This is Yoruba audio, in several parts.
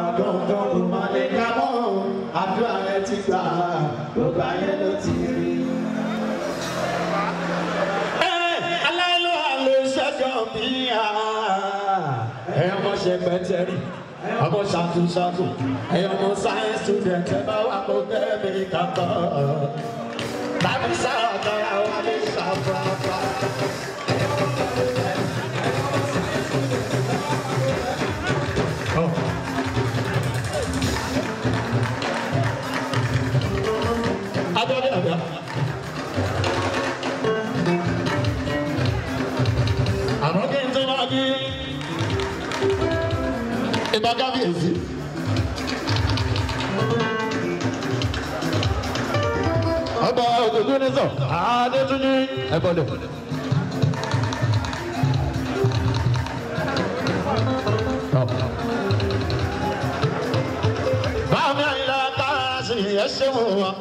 gbọ̀ngàn kò má lè ká mọ́ àdúrà rẹ ti gbà gbogbo ayé ló ti rí. aláìlú àlè ṣẹ́jọ́ mi ẹ̀yọ́ ọmọ ṣe pẹ́tẹ́rì ọmọ ṣàtúnṣàtù ẹ̀yọ́ ọmọ science student ẹ̀ bá wà kó kẹ́mi kàtọ́ tàbí sáà tọ́ra wà ní ṣàfùràfà. Adọ́lé àgbà. Àmọ́ kí n tó máa ní ìbá kábíyèsí. Ọba òdòdó ní sọ, Adétúnjí ẹ̀bọ̀dọ̀. Báwo àyìnlá tá a sì yẹ ṣé wò wá?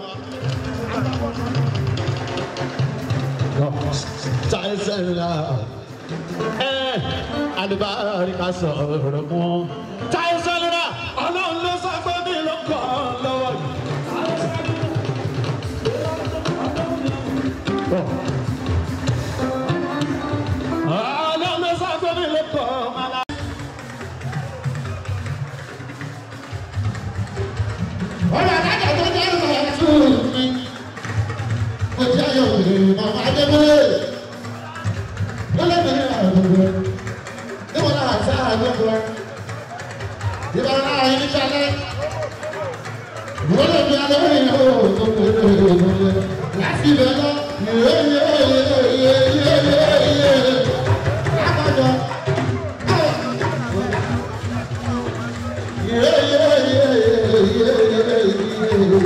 Táìsẹ̀lá ẹ̀ àlùbáríkà sọ̀rọ̀ mọ́. Táìsẹ̀lá ọlọ́run ló sọ pé mi ló kọ́ ọ lọ́wọ́ yìí. Ọlọ́run ló sọ pé mi ló kọ́ ọ lọ́wọ́ yìí. ọ̀rọ̀ adájọ́ tó jẹ́ ìwà tún mi. Mo jẹ́ Yorùbá màmá Adébólé. Ó lé mi ní àgbègbè. Níwọ̀n náà àti àgbègbè. Ìbá náà yín níṣàlẹ̀. Ìwọ́n lè fi alẹ́ yìí ó tó kéré ìwọlé. Láti ibẹ̀ lọ, yé yé yé yé yé yé yé. Lápájọ. Yé yé yé yé yé yé.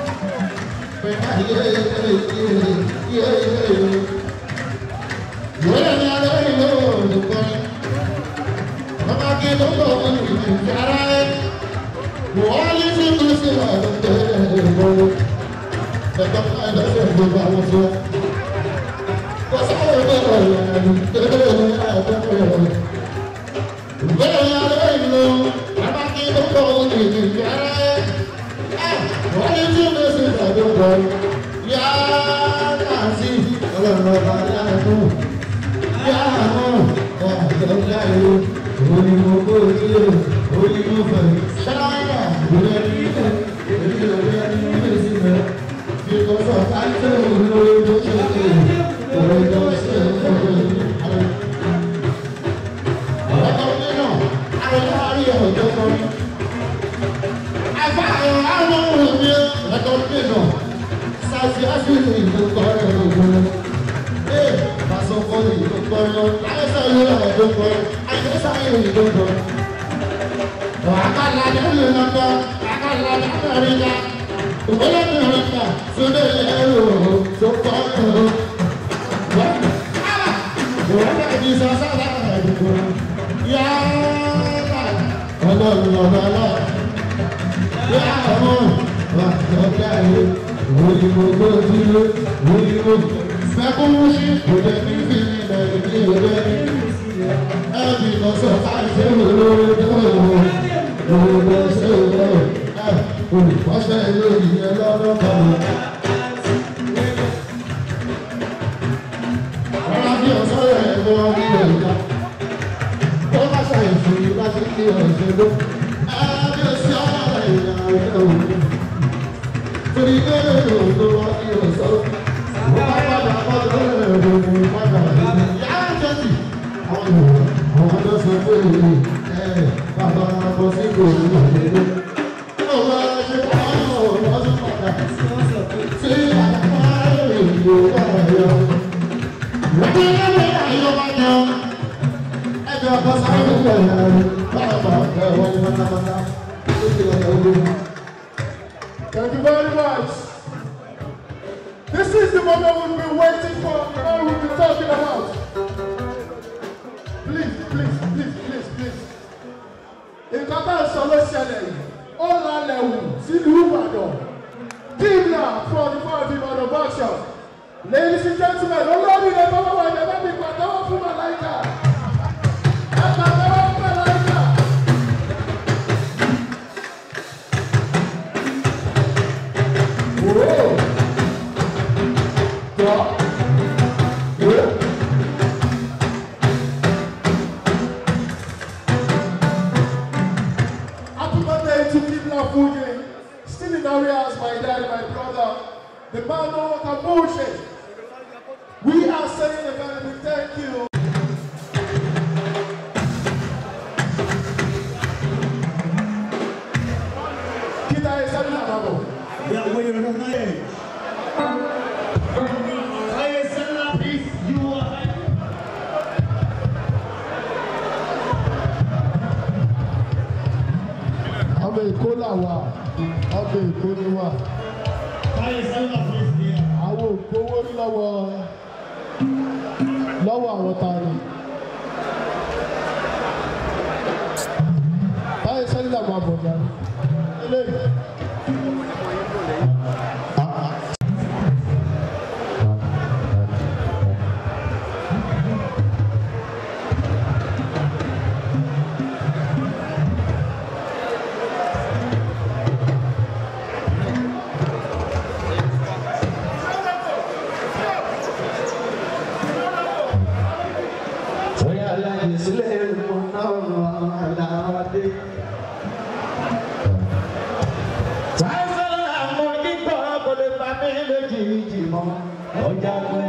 Thank you very much. This is the moment we've been waiting for and we've been talking about. Please, please, please, please, please. Nǹkan tá à ń sọ ló ṣẹlẹ̀ yìí. Ó lálẹ́ wù sílùú Ìbàdàn. Dìbìlà for the for the Ìbàdàn workshop. Ladies and gentlemen, olórí ilẹ̀ bàbá wa ìjọba mi pàtẹ́wọ́ fún Màláìka. Ẹ pàtẹ́wọ́ fún Màláìka. Fuji, still in areas, my dad, my brother, the man no work bullshit. We are saying a very big thank you. Kita is a little Yeah, where you're not there. Hey, Senator, please, you are. ọmọ èkó làwà ọmọ èkó ni wà Hey, Senator, please, here. àwọn ògbówó rí lọ́wọ́ lọ́wọ́ àwọn tani. báyìí sẹ́yìn làwọn àbọ̀dá eléyìí. Bóyá láyé sílẹ̀ mo náà àdáwádé. Sáyẹ́nsì àmọ́ kíkọ́ kò lè bá mi lójijì mọ́. Ọjà pẹ́.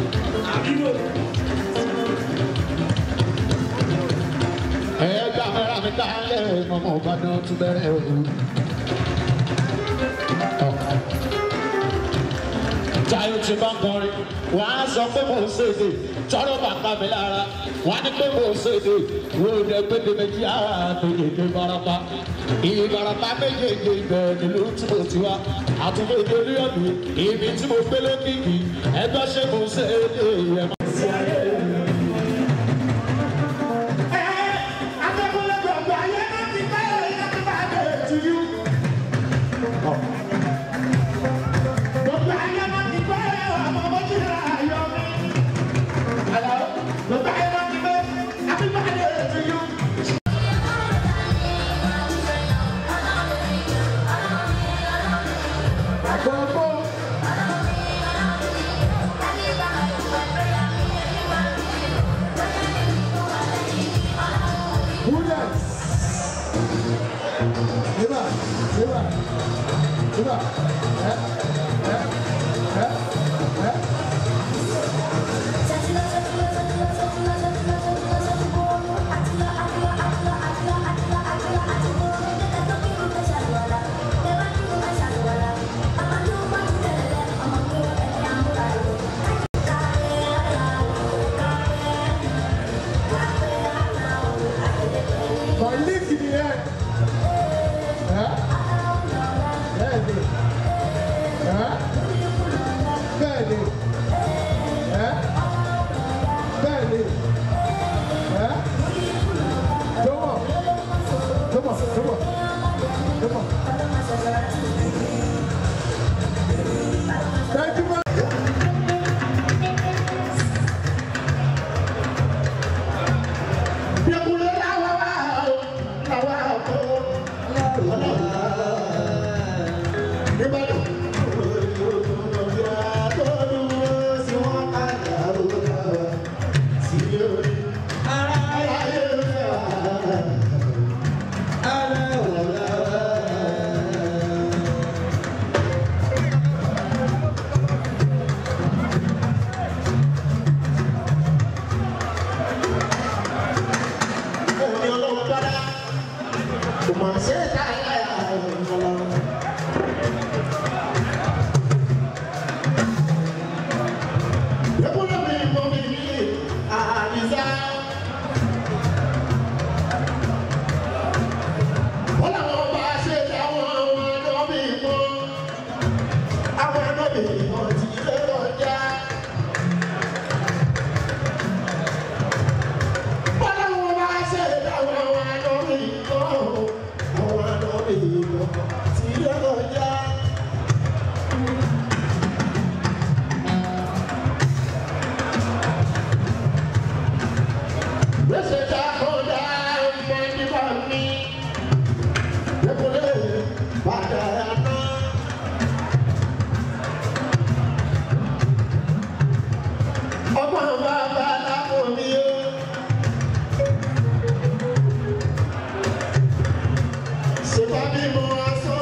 Ẹ̀yẹ́ kámẹ́rà mi dálẹ̀ ọmọ Ìbàdàn tún bẹ̀rẹ̀ o. Táyọ̀ ti bá ń kọrin, wọ́n á sọ pé mò ń ṣèdè, tọ́rọ̀ bàbá mi lára, wọ́n á ní pé mò ń ṣèdè, wo lè pété méjì ara méjèèjì barapa. Ìbarapa méjèèjì ibẹ̀ nílùú tí mo ti wá, àtúntò ìdórí ọ̀mí, ibi tí mo gbé lókìkí, ẹgbẹ́ ṣe mò ń ṣèdè ẹ̀ máa ṣe ayé mi. Williams. Eba, eba, eba. Eh, eh, eh, eh. My legs in the air. Eh? Bẹ́ẹ̀ni. Eh? Bẹ́ẹ̀ni. Eh? Bẹ́ẹ̀ni. Eh? Jọ̀wọ́. Jọ̀wọ́. Jọ̀wọ́. Jọ̀wọ́. Thank you very Ọgbọ́n bàbá lápò mi ó. Ṣèbá bí mo wá sọ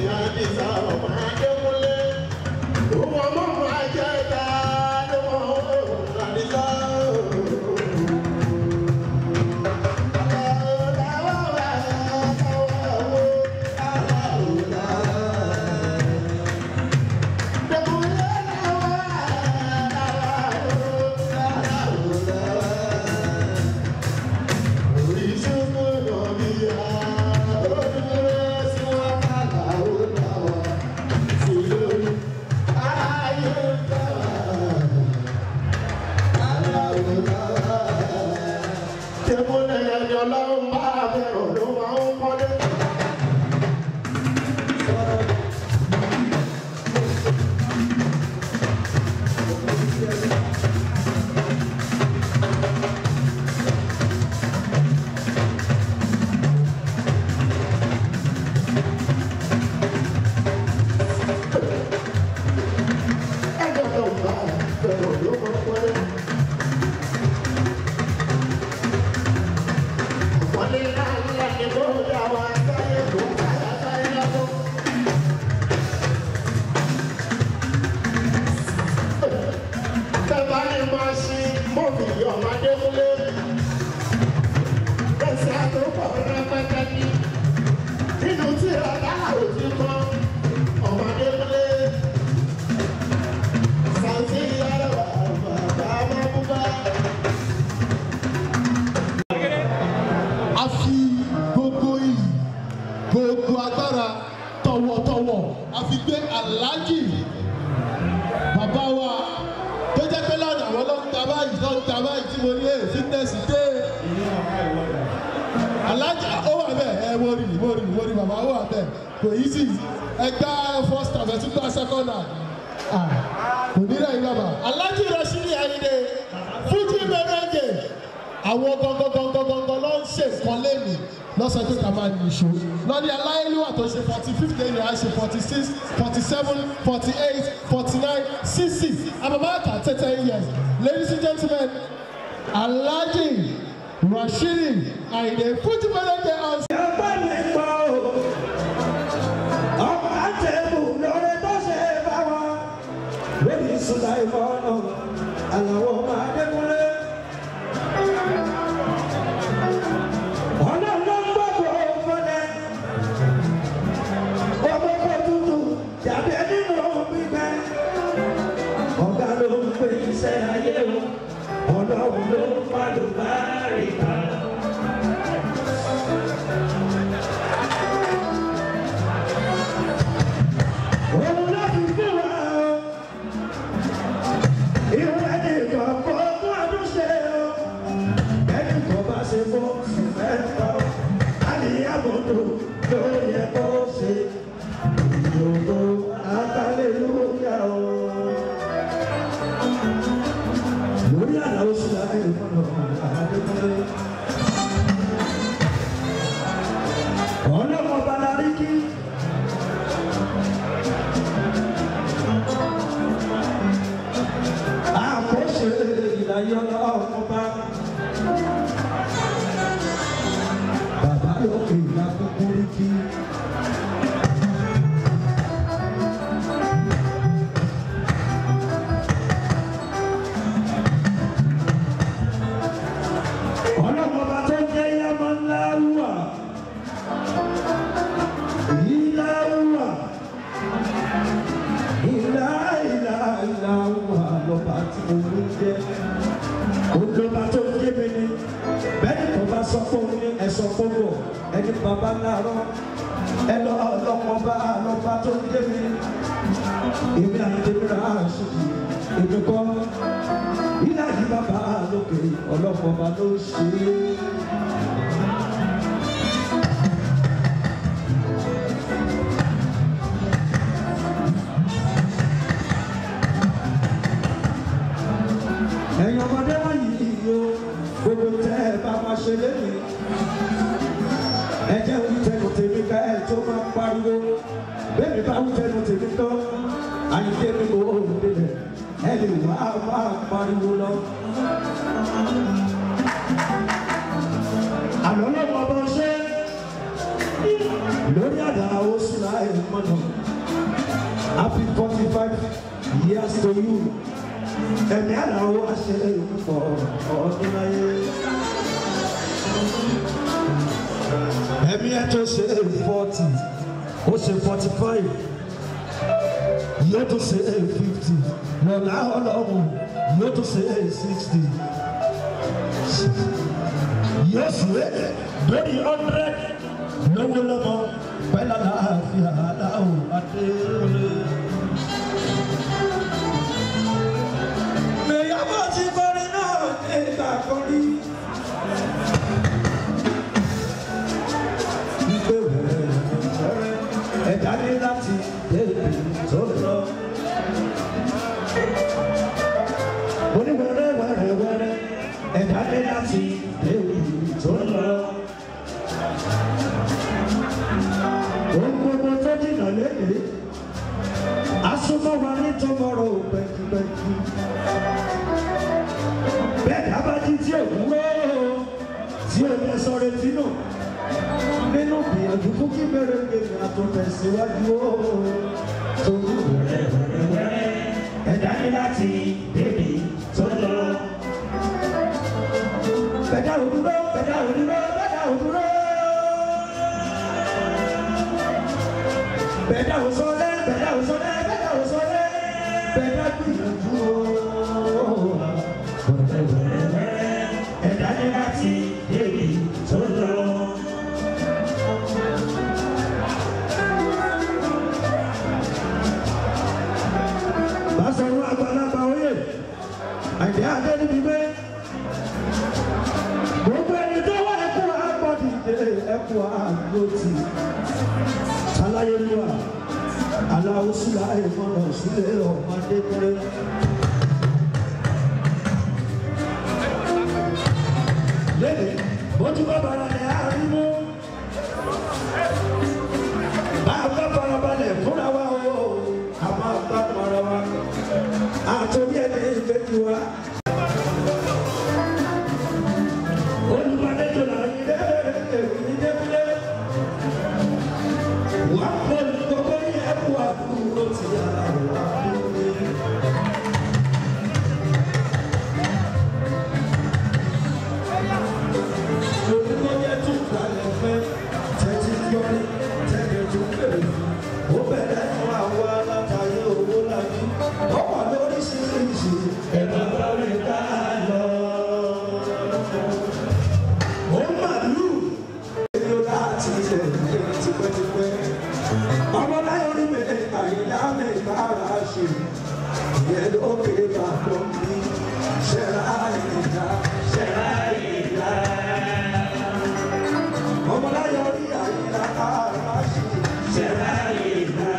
àdìsá ọmọ adékúnlé. Òun ọmọ ọmọ ajẹ́ta ló mọ̀ àdìsá. Tẹ̀mọ́lẹ̀ ẹni ọlọ́run bá bẹ̀rù ló máa ń kọ́lé. Ẹni ọlọ́run bá bẹ̀rù ló máa ń kọ́lé. Wọ́n ní láńlá ni kó dá wa sáyé kó káyà sáyé lọ́wọ́. Tẹ́lá ní máa ṣe mọ́bì ọ̀mọdé múlé. Ẹ̀sẹ̀ àtòkọ̀ rẹpẹtẹ ní. Nínú tí ọ̀dà òtí kan ọ̀mọdé múlé. Sàǹtì yára wà bàbá máa mú bá. a fi gbogbo iyì gbogbo agbára tọ̀wọ̀tọ̀wọ̀ a fi gbé aláàjì bàbá wa tó jẹ́ pé lọ́dọ̀ àwọn ló ń ta báyìí ló ń ta báyìí tí mo ní ẹ̀ fitness dé aláàjì ó wà bẹ́ẹ̀ ẹ mo rí mo rí mo rí bàbá ó wà bẹ́ẹ̀ kò yí sí ẹgbẹ́ first half ẹtú gba second half Ah, kò ní lẹ́yìn bàbá aláàjì Rashidi Ayinde fújì mẹ́rẹ́gẹ̀ àwọn gangan ló ń ṣe nǹkan lẹ́nu lọ́sọ̀ pé ká máa ní ìṣó lọ́ní aláìlúwà tó ṣe forty fifth day yẹn á ṣe forty six forty seven forty eight forty nine sixty abamaka thirty years ladies and gentlemen alhaji rashidi ayinde fújì mẹ́rẹ́gẹ̀ ọ̀sẹ̀. Ẹgbẹ́ mi gbọ́ o, ọmọ àtẹ̀bù lórí tó ṣe bá wọn. Lórí Sùdà ìfọ̀nà, àlàó máa dékúnlé. Ọ̀nà ló ń gbọ́dọ̀ fọ́lẹ̀. Ọmọ kò tutù, jàbí nínú gbígbẹ́. Ọ̀gá ló ń pè iṣẹ́ ayé o, ọlọ́run ló ń pàdùbárì kan. Òun ló fi fún wa o. Irú ẹni kan kó fún ọdún ṣe o. Ẹni kan bá ṣe fún oṣù mẹ́ta o. Àníyàmọ̀tò ló yẹ kó ṣe. Ìyòkó àtàlélúyà o. Lórí àlà oṣù láti ìfọ̀nà àdékọ́lé. Ọlọ́mọ Balarí kí. àkóso ìdáyọ ọba bàbá lókè ìlà kúkúrú kí. ọlọ́mọba tó jẹ́ yamọ ńlá wà ìlà wà ìlà ìlà ìlà wà lọ́ba tí mo ń jẹ́ olùlọ́ba tó ń jẹ́ mi ni bẹ́ẹ̀ni tó bá sọ fún mi ẹ sọ fún mi ẹni bàbá láàárọ̀ ẹ lọ ọlọ́mọba lọ́ba tó ń jẹ́ mi èmi àdébíra àṣùkì èmi kọ́ ilé àyè bàbá lókè ọlọ́mọba ló ṣe é. ẹ̀yin ọmọdé wọ̀nyí yìí o gbogbo tẹ́ ẹ bá máa ṣe lẹ́yìn ẹ jẹ́ wí tẹnu tèmi ká ẹ tó máa pariwo bẹ́ẹ̀ni bá wí tẹnu tèmi tán àyíké mi kò ó délẹ̀ ẹ lè wá máa pariwo lọ. àlọ́ lọ́wọ́ ọba ṣe lórí àdá oṣù láì mọ́nà happy forty five years to you ẹ̀mí àdáwó àṣẹ ìpọ̀ ọdún láyé. ẹ̀mí ẹ̀ tó ṣe forty ó ṣe forty five yóò tó ṣe fifty lọ́la ọlọ́run yóò tó ṣe sixty yóò sì lórí hundred lówó lọ́mọ pẹ́lá láàfin aláwọ̀ adéwọlé. Mèyàwó ti kọrin náà nígbà kọrin. Ìgbé wẹ̀rẹ̀ wẹ̀rẹ̀ ẹ̀dá ní láti débi tó lọ. Mo ní wẹ̀rẹ̀ wẹ̀rẹ̀ wẹ̀rẹ̀ ẹ̀dá ní láti débi tó lọ. Ohun gbogbo tó jìnnà lédè, asúnmọ́ wa ní tọmọrọ pẹ̀kipẹ̀ki. Bẹ́ẹ̀ dábàájí tí ò wúwo tí ò lẹ sọ retí nù. Nínú gbìyànjú fún kí bẹ̀rẹ̀ gbèmí àtúntẹ̀síwájú o. Torí wẹ̀rẹ̀ wẹ̀rẹ̀ wẹ̀rẹ̀ ẹ̀dá ní láti débi tó lọ. Bẹ̀dá òdúró, bẹ̀dá òdúró, bẹ̀dá òdúró. bẹ̀dá ò sọlẹ̀ bẹ̀dá ò sọlẹ̀ bẹ̀dá ò sọlẹ̀ bẹ̀dá gbìyànjú o. ẹ̀dá ní láti débi tó lọ. Bàṣọ̀rọ̀ àgbàlagbà oyè àìdí adé níbi pé gbogbo ẹni tó wà ẹkú àgbọ̀dìde ẹkú àgbọ̀tì aláyélúwà aláwòsílà ìmọ̀nà sílẹ̀ ọmọdé kúrẹ́. lẹ́yìn bójú bá bàrà ní àrímú bá a bá farabalẹ̀ fúnra wa o a máa bá para wa àtòrí ẹni ìgbẹ́jú wa. olùbàdàn là ń yẹ èyí débílẹ̀ wà á pọ̀ ní gbogbo ní ẹ̀kú àbúrò ti yàrá wà á dúró. Olùkọ́ yẹ tún kalẹ̀ fẹ́ tẹ́tí yọrí tẹ́lẹ̀ tún bẹ̀rẹ̀ fún. Ó bẹ̀rẹ̀ fún àwọn alátayé owó lájú. Ó wà lóríṣiríṣi ẹ̀rọ lórí ká lọ. Ó màlúù èlò láti ilẹ̀ ìgbẹ́ tipẹ́tipẹ́. Ọmọ láyọ̀ ní mi àyíká mi bára ṣe. Ìyẹn ló kéré bàbá mi. Ṣẹ̀rá ìdá, ṣẹ̀rá ìdá. Ọmọ láyọ̀ ní àyíká bára ṣe. Ṣẹ̀rá ìdá.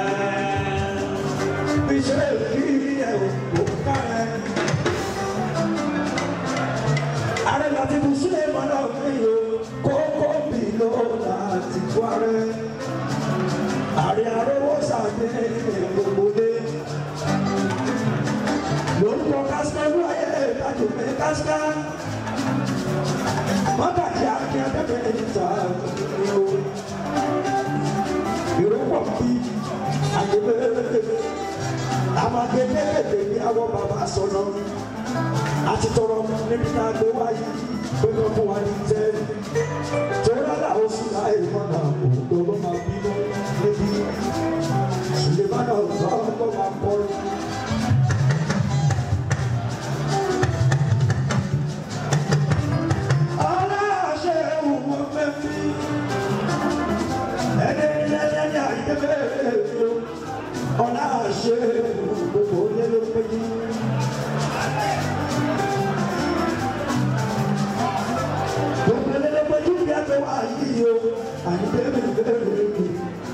Iṣẹ́ ìrírí ẹ̀ ò kárẹ̀. Ààrẹ láti bù sílẹ̀ mọ́nà mi o, kókó mi ló láti kwárẹ̀. Ààrẹ arówó sàdé gbogbo dé. Lórúkọ Kásíká ló ayé ìdájọ́ pé Kásíká. Mọ́tàkì àti akẹ́kẹ́ ìta ni o. Ìrọ́pọ̀ bí àgbẹ̀bẹ̀rẹ̀. Àwọn agbẹ̀bẹ̀rẹ̀ ní àwọn bàbá sọ̀nà àti tọrọ níbi tá a gbé wáyé gbẹgbẹ fún wa ní tẹ torí aláwọ sí láì mọnà òkú ló máa bínú níbi sùlẹmánà ọgbà ọgbà máa kọrin. aláṣẹ òwò fẹmi ẹni lẹlẹni àyẹ̀bẹ̀ ọláṣẹ gbogbo lẹlẹpẹjì. Ògbẹ́lẹ́lẹ́gbẹ́jú ní ẹgbẹ́ wa yìí o, àyíbẹ̀rẹ̀ bẹ̀rẹ̀ mi.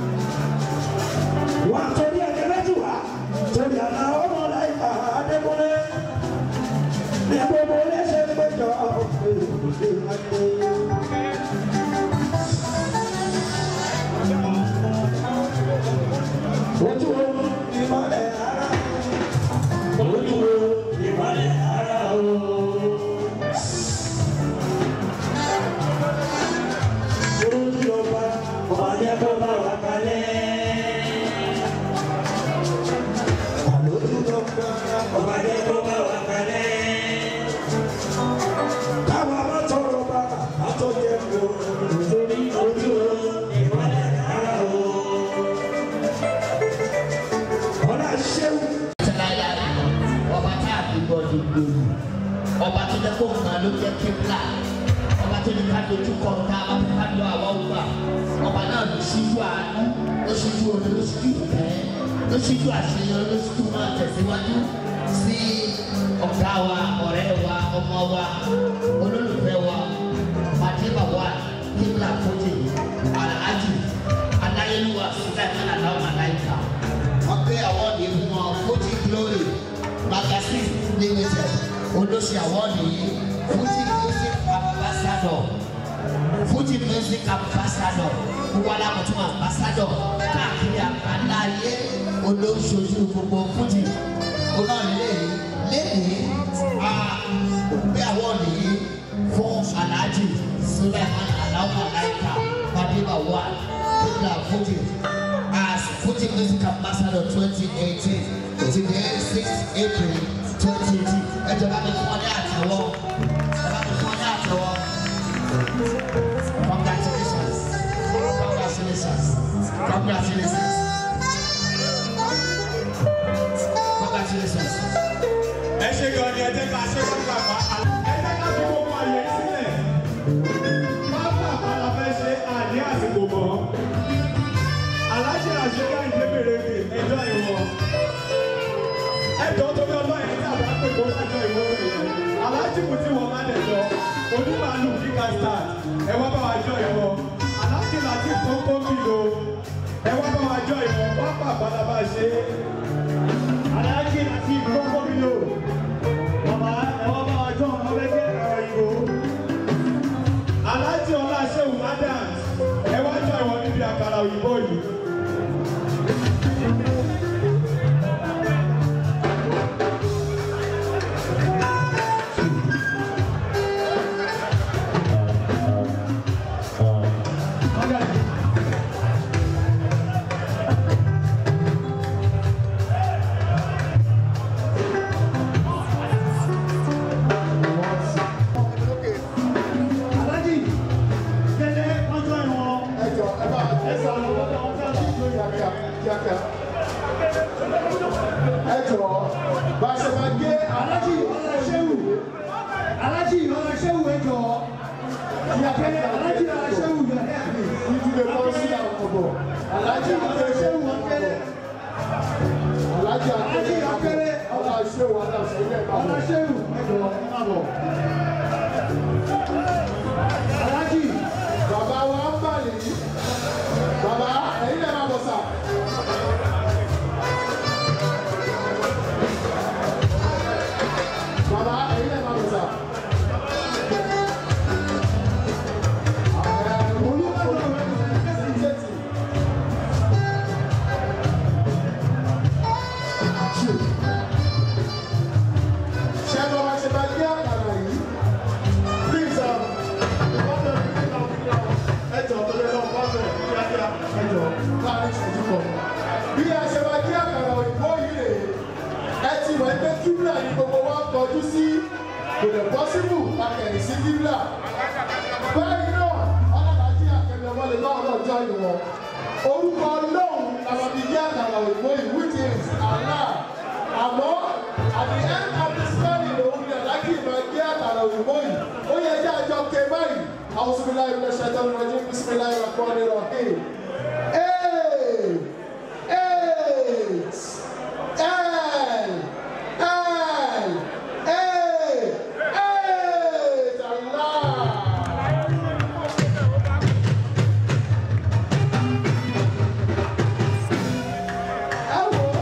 Wà á torí ẹ̀jẹ̀ méjì wá, torí àná ọmọ láì fà á débúlé. Ní gbogbo léṣe péjọ òde wáyé. Ojú o ìmọ̀lẹ̀ ara, ojú o ìmọ̀lẹ̀ ara o. Olójú ọba, ọba yẹ kó bá wa dojú kọ tá a bá fẹ́ ká lọ àwọn ògbà ọba náà ló ṣíjú àánú ló ṣíjú omi ló ṣíjú ìfẹ́ ló ṣíjú àṣeyọrí ló ṣíjú máa tẹ̀síwájú sí ọ̀gá wa ọ̀rẹ́ wa ọmọ wa olólùfẹ́ wa fatima wa kíbla fojì alhaji aláyélúwà sulaiman aláwọ̀ aláìka wọ́n gbé àwọ́ọ̀dì fún wọn fojì glory magazine limited olóṣè àwọ́ọ̀dì yìí fojì music ambassador fújì music ambassador gbogbo alámọ̀tún ambassador káàkiri àgbáńláyé olóṣooṣù gbogbo fújì onáàlélẹ̀ lẹ́yìn a gbé àwọn nìyí fún alhaji suleiman aláwọ̀ aláìka fadima wa kíkà fújì as fújì music ambassador twenty eighteen ti dé six april twenty eighteen ẹ jọba mi fún ọ ní àtẹwọ́ ẹ bá mi fún ọ ní àtẹwọ́. Congratulations. Congratulations. Congratulations. Congratulations. ẹ ṣe gan ni ẹ jẹ́ ká ṣe fún bàbá ẹ jẹ́ ká fi gbogbo àyè sílẹ̀ bàbá àpàlà fẹ́ ṣe àní àsìkò mọ́ aláṣẹ àṣeyá ìdébèrèkè ẹjọ́ ìwọ ẹjọ́ torí ọlọ́yin tí àbá pè kó lájọ ìwọ rẹ̀ aláṣẹ kù tí wọ́n má lẹ̀ jọ onímàálù kíkà start ẹ wá bá wa jọ ìwọ aláṣẹ láti kókó mi o ẹ wá bá wa jọ ìwọ pápá àpàlà bá ṣe aláṣẹ láti kókó mi o bàbá ẹ wá bá wa jọ ọmọ bẹ́ẹ̀ ẹ̀rọ ìbò aláàjì ọlá ṣéwù adams ẹ wá jọ ìwọ níbi àkàrà òyìnbó yìí. aláàjì tẹ̀lé ọjọ́ ìwọ̀n ẹjọ ẹ bá ẹ sàlọ̀ lọ́dọ̀ ọjọ́ ìwọ̀n. kíákíá kíákíá ẹjọ bá a ṣe máa gé aláàjì ọlá ṣéwù aláàjì ọlá ṣéwù ẹjọ ìyàkẹ́lẹ́ aláàjì ọlá ṣéwù yàrá ìdílé kan sí àwọn ọ̀bọ̀ alájí ọlá ṣéwù ọkẹ́lẹ́ alájí aláàjì akéré ọkẹ́lẹ́ ọlá ṣé wà dà sí ilé ọlá ìbámu ṣéwù ẹjọ ẹ má bọ̀. aláàjì bàbá wa ń bà lè yí bàbá ẹ̀yin lè má bọ̀ sà. bàbá ẹ̀yin lè má bọ̀ sà. olùkọ́ rẹ̀ ṣe ti. ṣé bọ́ bá ṣe bá gbé àkàrà yìí please um, ìbátan ìdílé náà fi gbà ẹjọ tó lé náà bá bẹ̀rẹ̀ kíákíá ẹjọ láàrin ìṣẹ́jú kan. bí a ṣe máa gbé àkàrà òyìnbó yìí rè é ẹ ti wọ̀ pé kíbla ni gbogbo wa kọjú sí kò lè pọ́sibù akẹ́yìn sí kíbla. báyìí náà ọlọ́dàájí akẹ́mi ọmọ lè bá ọlọ́jọ́ ìwọ̀n orúkọ ọlọ́run làwọn fi gbé àkàrà òyìnbó yìí which is allah àmọ́ at the end of the story lòun ni àlákì máa gbé àkàrà òyìnbó yìí ó yẹ kí àjọ ké báyìí àwọn sùnmílá ìlú ẹ̀ṣẹ̀ tó ń rọjú bísímílá ìlú ẹ̀kọ́ nínú ọ̀hìn. eight eight l l eight eight allah. ẹ wò ó.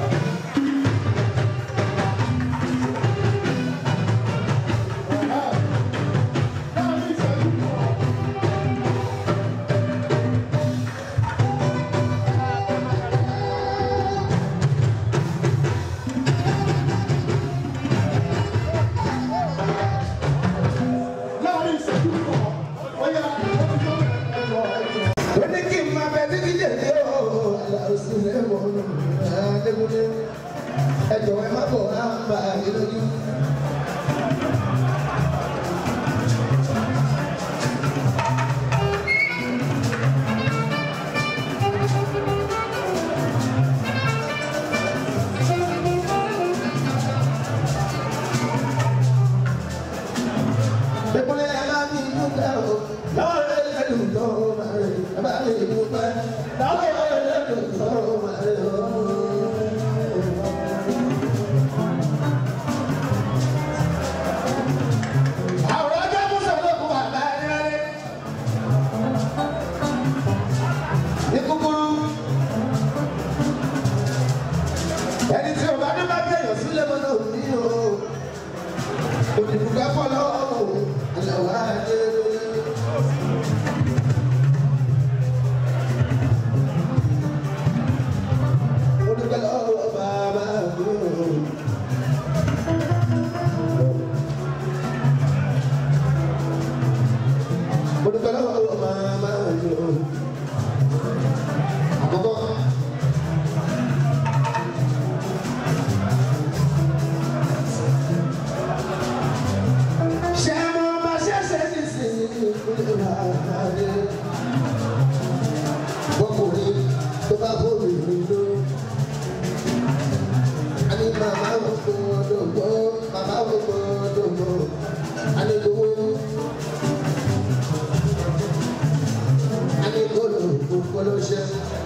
ó ní kí n máa bẹ títí jèjì o aláòsílẹ̀ mọ́nú adékúndé ẹ jọ̀wọ́ ẹ má bọ̀ á ń bá yín lójú. Dẹ́kunlé ẹ má bí dúpẹ́ o. ìdúpẹ́ lọ́wọ́ ẹlẹ́dùn tó wà lọ́wọ́. Àwọn ọjọ́ Musa ló kú bàbá ẹni rẹ̀. Ní kúkúrú, ẹni tí o bá ní bá kéèyàn sílẹ̀ mọ́nà òní o. Òdìbò ká fọ́ lọ́wọ́ àlàwọ̀ àdé. Mo dúpẹ́ lọ́wọ́ bàbá mi o. Mo dúpẹ́ lọ́wọ́ màmá mi o. Àkọ́kọ́. Ṣé mo máa ṣẹ̀ṣẹ̀ ní sinmi ìpínlẹ̀ àárẹ̀? Bọ́kùnrin tó bá bómi mi ló. A ní màmá wo gbọ́dọ̀ gbọ́, màmá wo gbọ́dọ̀ gbọ́. A ní gbowó. ani kolo kolo ṣe.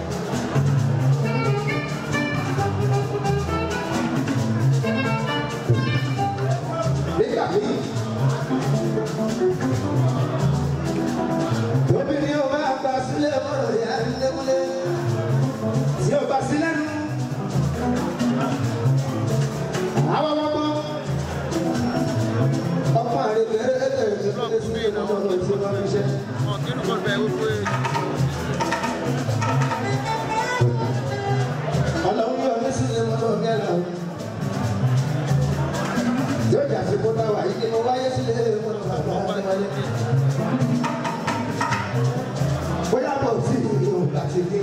nígbà míì obìnrin ò máa gba sílẹ̀ mọ́rọ̀ ìyá nílé tí ò bá sílẹ̀ nù. àwọn ọmọ ọmọ àrègbè ẹgbẹ̀rún tó lé sí ìnáwó ọ̀rọ̀ tí wọ́n fi ṣe. ọlọ́run yọ mí sílẹ̀ mọ́tò gẹ́lá o. yóò jà sí kódà wà yìí kí mo wáyé sílẹ̀ mọ́tò bàbá àtẹwálé. bóyá bọ̀ sí ìlú àti dé.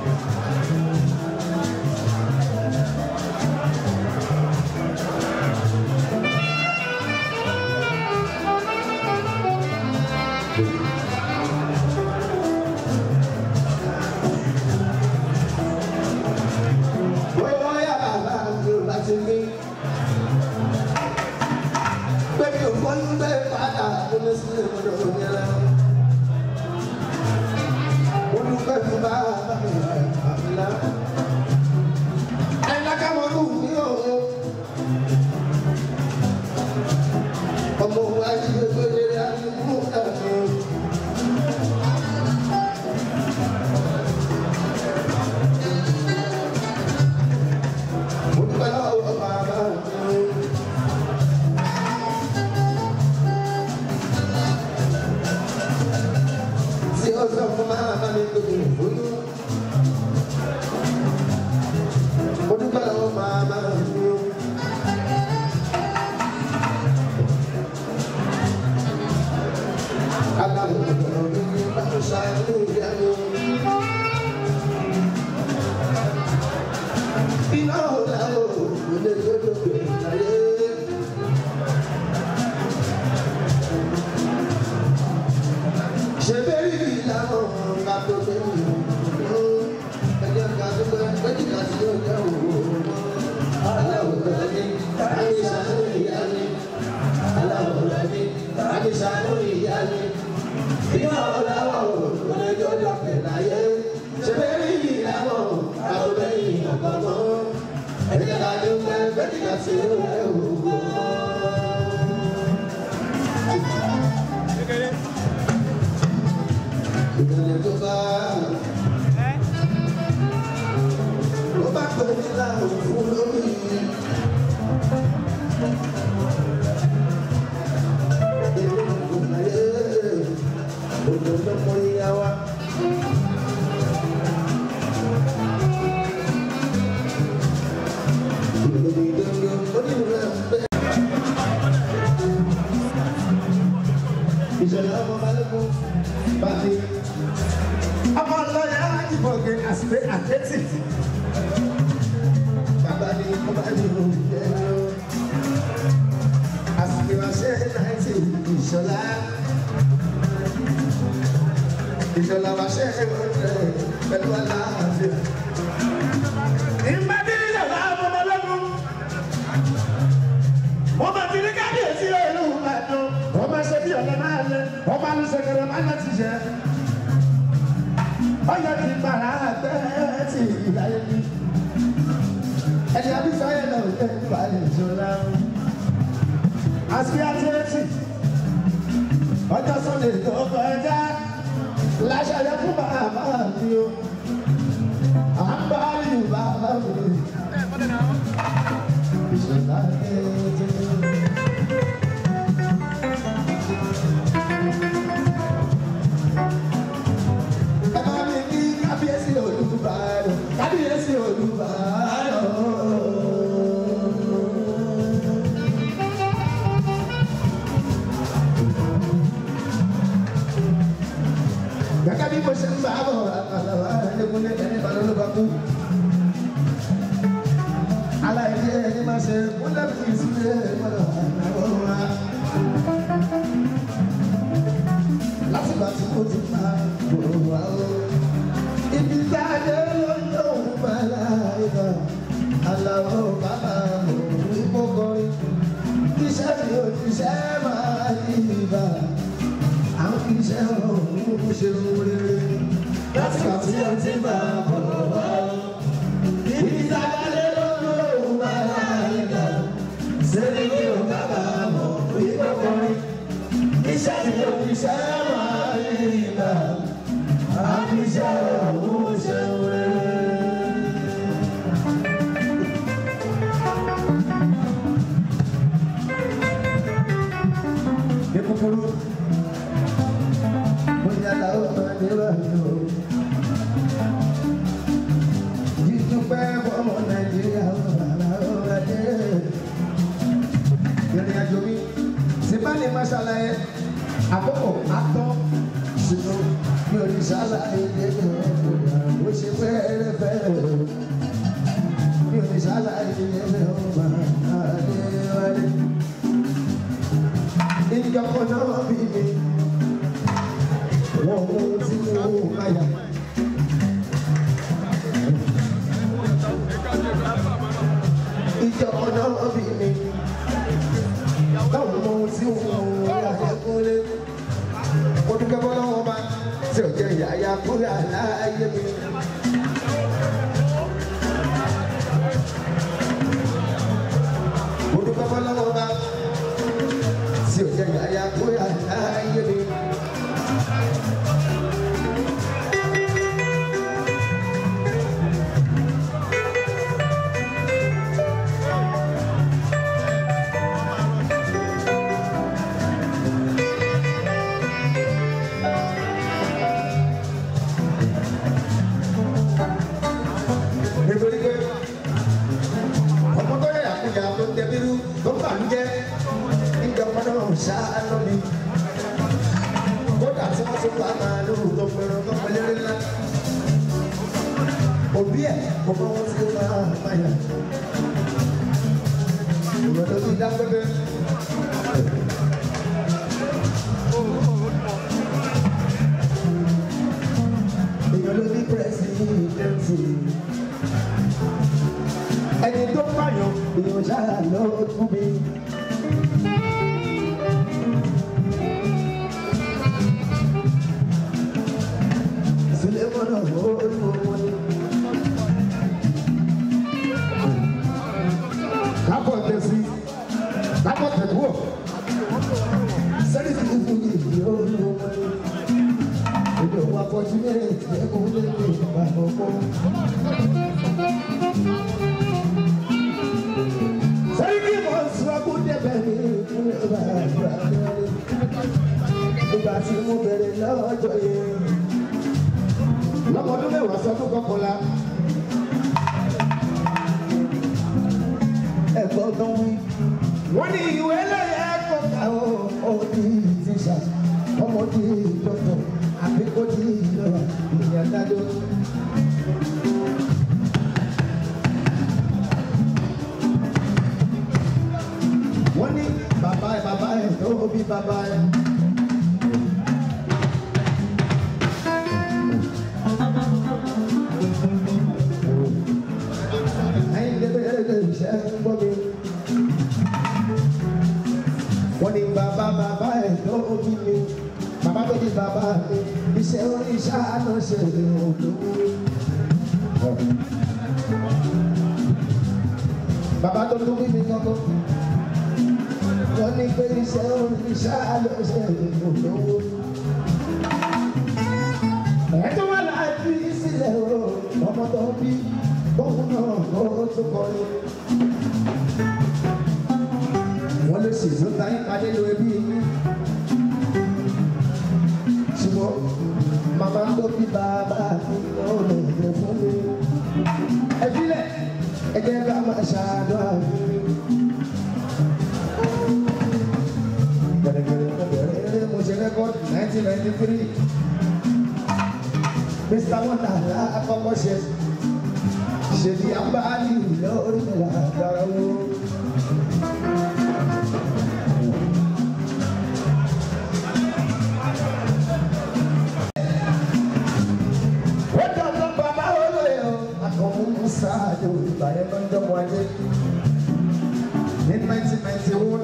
bóyá bàbá mi ò láti gbé. Bébí ò fọ́yún bẹ́ẹ̀ padà lórí sílẹ̀ mọ́tò gẹ́lá. Mo dúpẹ́ fún bàbá mi àbílá. Àyìnláká mọ́ lù mí o. Ọmọ wa jí gbogbo ìlérí àdúgbò ẹ̀fọ́. Mo dúpẹ́ lọ́wọ́ bàbá mi. Tí ó sọ fún màmá mi tó kù fúnú. Mo dúpẹ́ lọ́wọ́ màmá mi. Aláwọ̀ ọ̀rọ̀ mi ní báwo ṣáájú ìyá mi. Iná ọ̀la o, kò lè gbọ́dọ̀ gbé láyé. Ṣé bẹ́ẹ̀ rí ìlànà ká tó gbé mi? Ẹjẹ́ ká tó gbé méjì ká sí ọjà òwò. Aláwọ̀ ọ̀la mi, àmì ìṣàánú ìyá mi. Aláwọ̀ ọ̀la mi, àmì ìṣàánú ìyá mi. Iná ọ̀la o, kò lè gbọ́dọ̀ gbé láyé. Ṣé bẹ́ẹ̀ rí ìlànà ká tó gbé ìyàgbọ́ mọ́? Ẹjẹ́ ká tó gbé méjì ká sí ọjà òwò. ìrìnlẹ̀ tó bá ló bá pè mí láwọn fún lórí. Èmi kò láyé òjò lọ́mọ ìyá wa. Ìròyìn ìdóngó onírúurú ẹ̀ ń bẹ́ẹ̀. ìṣẹ̀lẹ̀ ọmọ balẹ̀kùn bàtí. ọmọ lọ́yà ìfọ̀gẹ̀ àṣìṣe àtẹ́tì. bàbá ni ọba ní oúnjẹ lọ. àṣìṣe wáṣẹ́ náìtì ìṣọ̀lá. ìṣọ̀lá wáṣẹ́ oúnjẹ pẹ̀lú aláàfíà. ìmọ̀dé ìṣọ̀lá ọmọ balẹ̀kùn. wọ́n bá ti ní kábíyèsí ìlú ìbàdàn wọ́n máa ṣe bí ọ̀lẹ́ máa lẹ wọ́n máa ní sẹ̀kẹ̀rẹ̀ máa lẹ ti jẹ́. ọyọ ti gbàrà bẹ́ẹ̀ ti ìdáyé mi ẹni abísáyé náà lè balẹ̀ ìṣòro aspiratẹ́tì ọjọ́ sunday tó kọjá láṣẹlẹ̀ fún bàbá mi o à ń bá yù bàbá mi ìṣòro àtẹ̀tẹ̀. ẹ bá mi kí kábíyèsí olùbàdàn kábíyèsí olùbàdàn. gẹ́gẹ́ bí mo ṣe ń bá bọ̀ àlàwà ẹ̀ẹ́dẹ́gbọ́lẹ́ ẹni balọ̀ ló bá kú. aláìní ẹni máa ṣe múlẹ̀ fi sílẹ̀ mọ́lá àwọn wa. látìgbà tí mo ti máa bọ̀ wá o. ibi tá a dé ló ń tó ń bá láìka. aláwọ̀ bàbá mo ní kó kọrin. iṣẹ́ mi ò ní ṣe máa yí ibà àwọn iṣẹ́ ọ̀hún ṣe rere láti gbà tí wọ́n ti bá a bọ̀ wá. Ibi tábàlẹ̀ lọ́dún òun bá láyé sẹ́ni kí o bàbá mọ̀ ìgbà kọrin. Iṣẹ́ tí o fi ṣẹ́ máa ń yíra, àwọn iṣẹ́ ọ̀hún ṣe rere. Ní kúkúrú bóyá làwọn máa ní báyìí o. Jíjúpẹ́ fọmọ Nàìjíríà làwọn máa dé. Ìrìn àjò mi sì bá lè máa ṣàlàyé àkókò àtọ́ sínú mi ò ní ṣàlàyé débi ọ̀gbọ̀n bó ṣe fẹ́ẹ́rẹ́fẹ́ mi ò ní ṣàlàyé débi ọ̀gbọ̀n àdéhùn. Ìjọ kan náà bí mi wọ́n mú tí mo káyà. Ìjọ ọ̀nà ọ̀bì mi, báwo mọ tí mo ráyè kúlé? Mo dúpẹ́ bọ́lá wọn bá tí ò jẹ́ ìyáyá kúrẹ́ àláyé mi. Mo dúpẹ́ bọ́lá wọn bá tí ò jẹ́ ìyáyá kúrẹ́ àláyé mi. nítorí pé ọmọ tó yẹ àkúnya tó ń tẹbírú tó ń bà ń jẹ nígbà pátá wọn ṣá lómi kódà tí wọn tún pa màálù tó pẹrọ tó pẹlẹrẹ ńlá òbí ẹ kò mọ wọn tí ó máa máyà ìwọ tó ti dá pẹpẹ. èèyàn ló ní pírẹsidẹ́ǹtì ẹni tó pààyàn èèyàn ṣáà ló tún mi. Sulemana olúwo ni. Kápọ̀ tẹ̀sí, kápọ̀ tẹ̀kúọ̀, sẹ́ni tí kúkú ní ìdí olúwo ni. Èdè òun afọ́jú ní èdè ẹ̀kọ́ lé ní ìgbà ọ̀pọ̀. Sẹ́ríkì mọ̀ sọ́kú débẹ̀ ní ìpínlẹ̀ Bàbá. Ìgbà tí mo bẹ̀rẹ̀ lọ́jọ́ yẹn. Lọ́mọdún mẹ́wàá sọdún kọkànlá. Ẹ̀gbọ́n gan wí. Wọ́n ní ìwé lẹ́yìn ẹ̀kọ́ ká ó ó di tíṣà. Ọmọ di dọ́kítọ̀ àbí kó di ìlọ́ra ìyá dájọ́. wọ́n ní bàbá ẹ̀ bàbá ẹ̀ tó bí bàbá ẹ̀. ẹ̀yin lébèrè iṣẹ́ ń gbọ́ mi. wọ́n ní bàbá bàbá ẹ̀ tó bí mi bàbá tó bí bàbá mi iṣẹ́ oníṣẹ́ àná ṣe olówó. bàbá tó tún bí mi gbọ́ngàn wọ́n ní pé iṣẹ́ oníṣẹ́ àná ṣe olówó. ẹ̀tọ́ wà láti sílẹ̀ o ọmọ tó bí bóun náà kó tó kọrin. wọ́n lè ṣèṣó táyé padé lo ẹbí yín ṣùgbọ́n màmá tó bí bàbá mi lọ́rọ̀ ẹ̀jẹ̀ fún mi. ẹ filẹ̀ ẹ jẹ́ ká máa ṣàdúrà fún mi. gẹ̀rẹ́gẹ̀rẹ́ gẹ̀rẹ́ mo ṣe rẹ́kọ́dì nineteen ninety three mr wonderla akọ́kọ́ ṣe ṣèlú abáàlì lórí ìlà àgbàrá wo. wọ́n jọ lọ bàbá olóyè o akọ̀mú musa àti olùbàdàn lọ́jọ́ wáyé ní nineteen ninety one.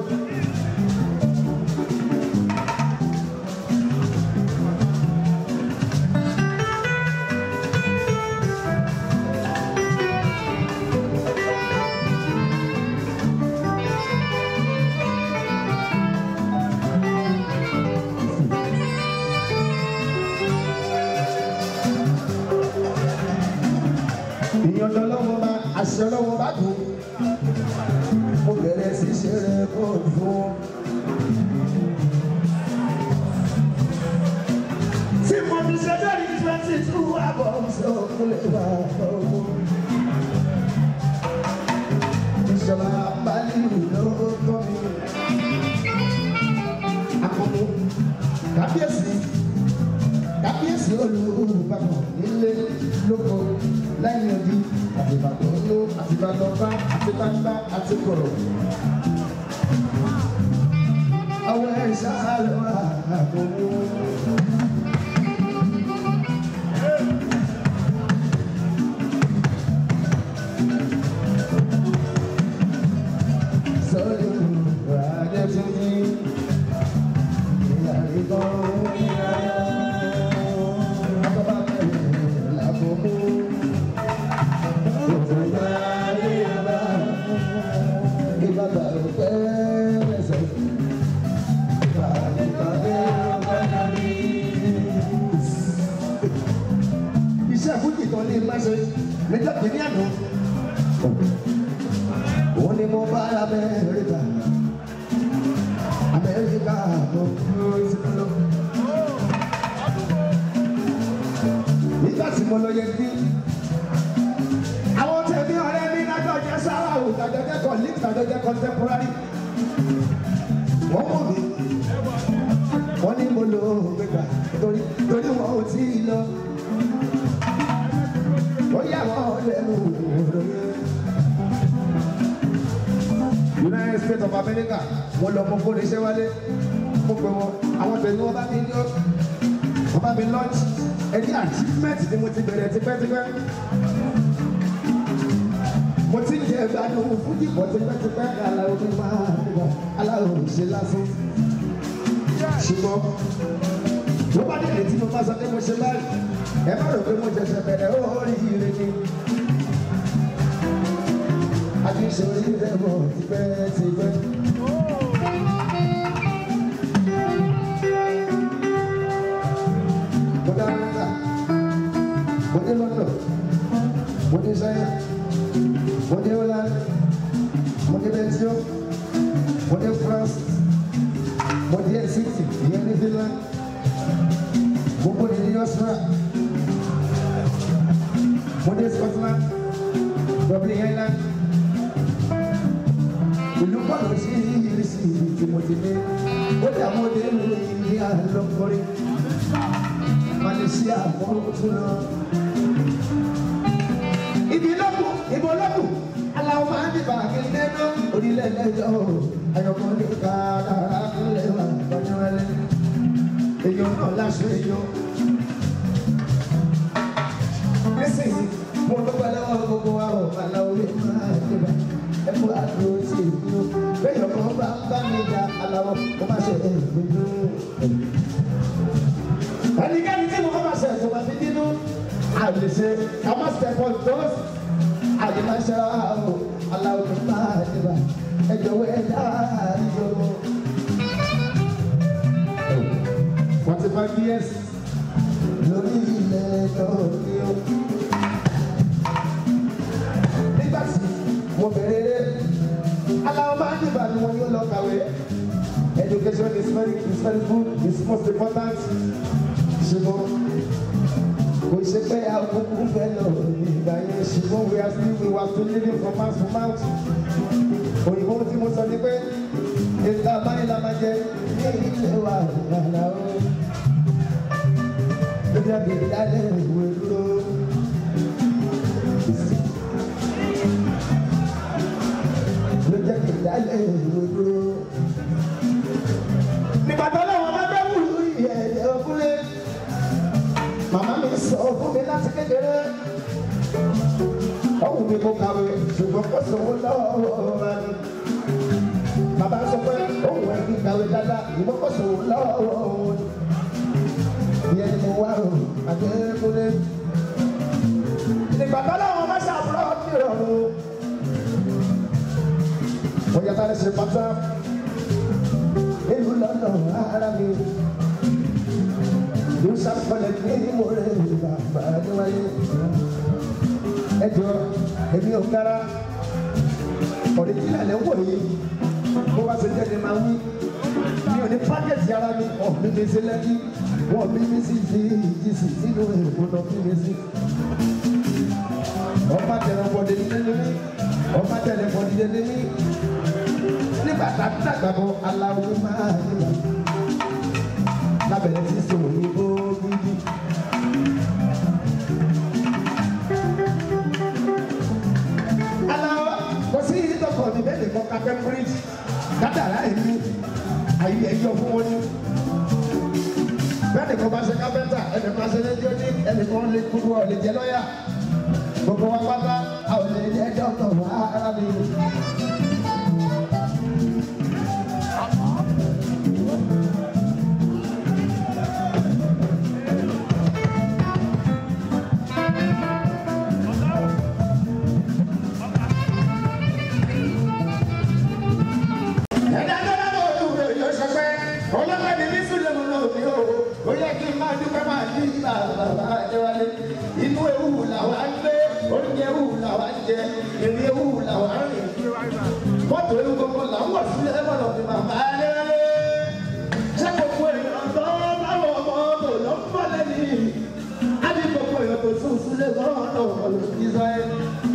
ìyọ̀dọ̀ lọ́wọ́ bá àṣẹ lọ́wọ́ bá kú mo bẹ̀rẹ̀ sí ṣeré bóòlù fún. tí mo fi ṣe lórí twenty two àbọ̀ ṣe òkúlẹ̀ bá ọ̀gbọ́n. ìṣọ̀lá balẹ̀ ló tọ́ mi. àkọ́kọ́ kábíyèsí kábíyèsí olùbàdàn nílé lóko lẹ́yìn odi àtìbàdàn ló àtìbàdàn bá àtìbàdàn àti kọ̀rọ̀. àwọn ẹ̀ṣá ló wà àbòwò. sọ́yìn ìwádìí tó ní ìyá ìbọn ìyá àbábá bẹ̀rẹ̀ làbòwò. iṣẹ́ fújì kan ní máṣe níjọ́ kìíní àná òun ni mo bá amẹ́ríkà amẹ́ríkà mo dúró sí lọ. nígbà tí mo lọ yẹ kí àwọn tẹ̀mí ọ̀rẹ́ mi lájọ jẹ́ sára o tàjọ jẹ́ colleague tàjọ jẹ́ contemporary wọ́n mọ̀ mí wọ́n ní mo lò ó gbégbá torí torí wọn ò tí ì lọ ó yà wọ́n lẹ́nu òròyìn. United States of America wọ́n lọ mọ fóònù iṣẹ́ wálé mo pè wọ́n àwọn tẹ̀mí wọn bá mi ní wọ́n bá mi launch ẹni achievement ni mo ti bẹ̀rẹ̀ tipẹ́tipẹ́ mo ti ń jẹ ìgbádùn fújì pọ̀ tipẹ́tipẹ́ aláwo mi máa ń bọ̀ aláwo ṣe lásán ṣùgbọ́n ló bá dé létí mo bá sọ pé mo ṣe báyìí ẹ má rò pé mo ṣẹ̀ṣẹ̀ bẹ̀rẹ̀ ó rí ire ni a ti ṣe orí rẹ̀ bọ̀ tipẹ́tipẹ́. mo dá nígbà mo dé London mo dé China mo dé Holland mo dé Belgium mo dé France mo dé Helsinki ìyẹn ní Finland mo bó ní Austria mo dé Scotland Dublin Ireland ìlú pàlọ́ sí ìrísí tí mo ti dé ó dà mo dé lu ìlú àlọ́kọ́rí Malaysia mo tún lọ ibi lọ́kù ibo lọ́kù aláwọ̀ máa ń dìbò àkìlẹ̀ náà orílẹ̀ lẹ́jọ́ ayọ̀kọ́ ní kàdára kúlẹ̀ wà lọ́jọ́rẹ́lẹ́ èèyàn náà láṣọ èèyàn. nísìnyí mo dúpẹ́ lọ́wọ́ gbogbo wa ò aláwọ̀ lè máa dìbò ẹ̀kú àdúró sí ìlú bẹ́ẹ̀ ọkọ̀ bá ń bá mi jà aláwọ̀ mo má ṣe èèyàn ẹnikẹ́ni tí mo bá lè ṣe ká má step on toes àyèmáṣẹ́ o aláwọ̀ tó máa dìbà ẹjọ́ wẹ́ dáadọ́. forty five years lórí ilẹ̀ náà ni ó. nígbà tí mo bẹ̀rẹ̀ rẹ̀ aláwọ̀ máa dìbà ni wọ́n yóò lọ kàwé. education is very is very good it's most important. ṣùgbọ́n kò ṣe pé àkókò fẹ́ lọ ìgbà yẹn ṣùgbọ́n we are still we were still living from mouth to mouth. òyìnbó tí mo sọ ni pé ìta báyìí la máa jẹ ní ilé wa ìgbàlá o. lórí àgbèrè lálẹ́ ìwé dúró. ló jẹ́ kí ìdálẹ́ ìwé dúró. nígbà tó lọ́wọ́ bá bẹ́ wù ìyẹ̀dẹ̀ ọkùnrin màmá mi sọ fún mi láti kékeré ọ̀hún mi kò kàwé ṣùgbọ́n kò sówó lọ́wọ́ wa ni bàbá sọ pé òun ẹ̀mí kàwé dáadáa ìbọn kò sówó lọ́wọ́ wọn ìyẹn ni mo wá o àdékúnlé nígbà tó lọ́wọ́ má ṣàbúrò ní ìrọ̀rùn mo yàtọ̀ lè ṣe pátá ìlú lọ́nà ara mi ló sàkọlẹ̀ ní mo rẹ̀ bàbá níwáyé. ẹ jọ èmi ò kára ọ̀rẹ́jìnà lẹ́ wọ̀ yìí bó bá ṣe jẹ́ni máa wí. mi ò ní pákẹ́tì ara mi ọ̀ mi mi sí lẹ́kí wọ́n mi mi sí fi ìjìsì sínú èèkó lọ fi mi sí. ọba tẹ̀lé ọ̀pọ̀dé nílé ní ọba tẹ̀lé ọ̀pọ̀dé nílé ní. nígbà tá a dàgbà bọ̀ aláwo máa nígbà lábẹ̀rẹ̀ sí sòwò ní gbóògùdì. aláwọ̀ kò sí ìdọ̀kọ̀ mi bẹ́ẹ̀ nìkan ká cambridge kádàrá èmi àyè ẹ̀yọ fún wọn ní. bẹ́ẹ̀ nìkan bá ṣe kápẹ́ntà ẹnì kan ṣe lẹ́jọ́ ní ẹnì kan lè gbogbo ọ̀ lè jẹ́ lọ́yà gbogbo wa pátá a ò lè jẹ́ dọ́kítọ̀ wá ara mi. inú ewu làwa ń gbé oúnjẹ ewu làwa ń jẹ ìrìn ewu làwa ń rìn mọ́tò ewu gbogbo là ń wọ̀ sílẹ̀ mọ̀nà fi màmá lẹ́rẹ́ ṣé gbogbo èèyàn tó báwọn ọmọ tó lọ ń bọ̀ lẹ́yìn á ní gbogbo èèyàn tó sùn sílẹ̀ lọ́wọ́ náà wọ̀ ló ti sọ ẹ́.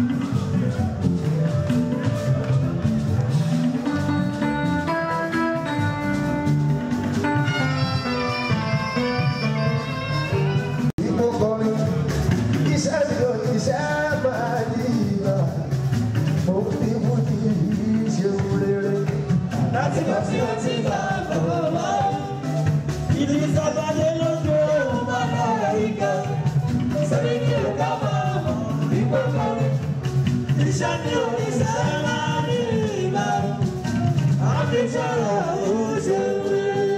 Ìgbò kọrin, iṣẹ́ mi ò ní iṣẹ́ máa ní ìlà. Mo fi mú kí ṣe rere. láti bá tí ó ti bá bàbá wa. Ìdí sábàdé ló ń gbé òun bàbá rẹ̀ ga. Sẹ́ni kí o ká máa mọ̀ wípé kọrin. Iṣẹ́ mi ò ní sẹ́ máa ní ìgbà. Àfi sára ó ṣe wí.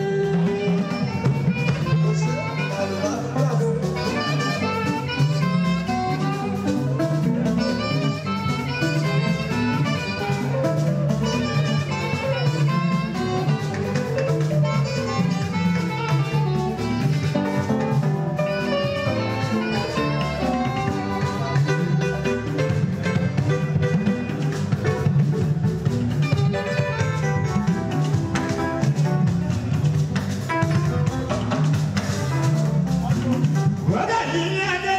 Brother ní adé.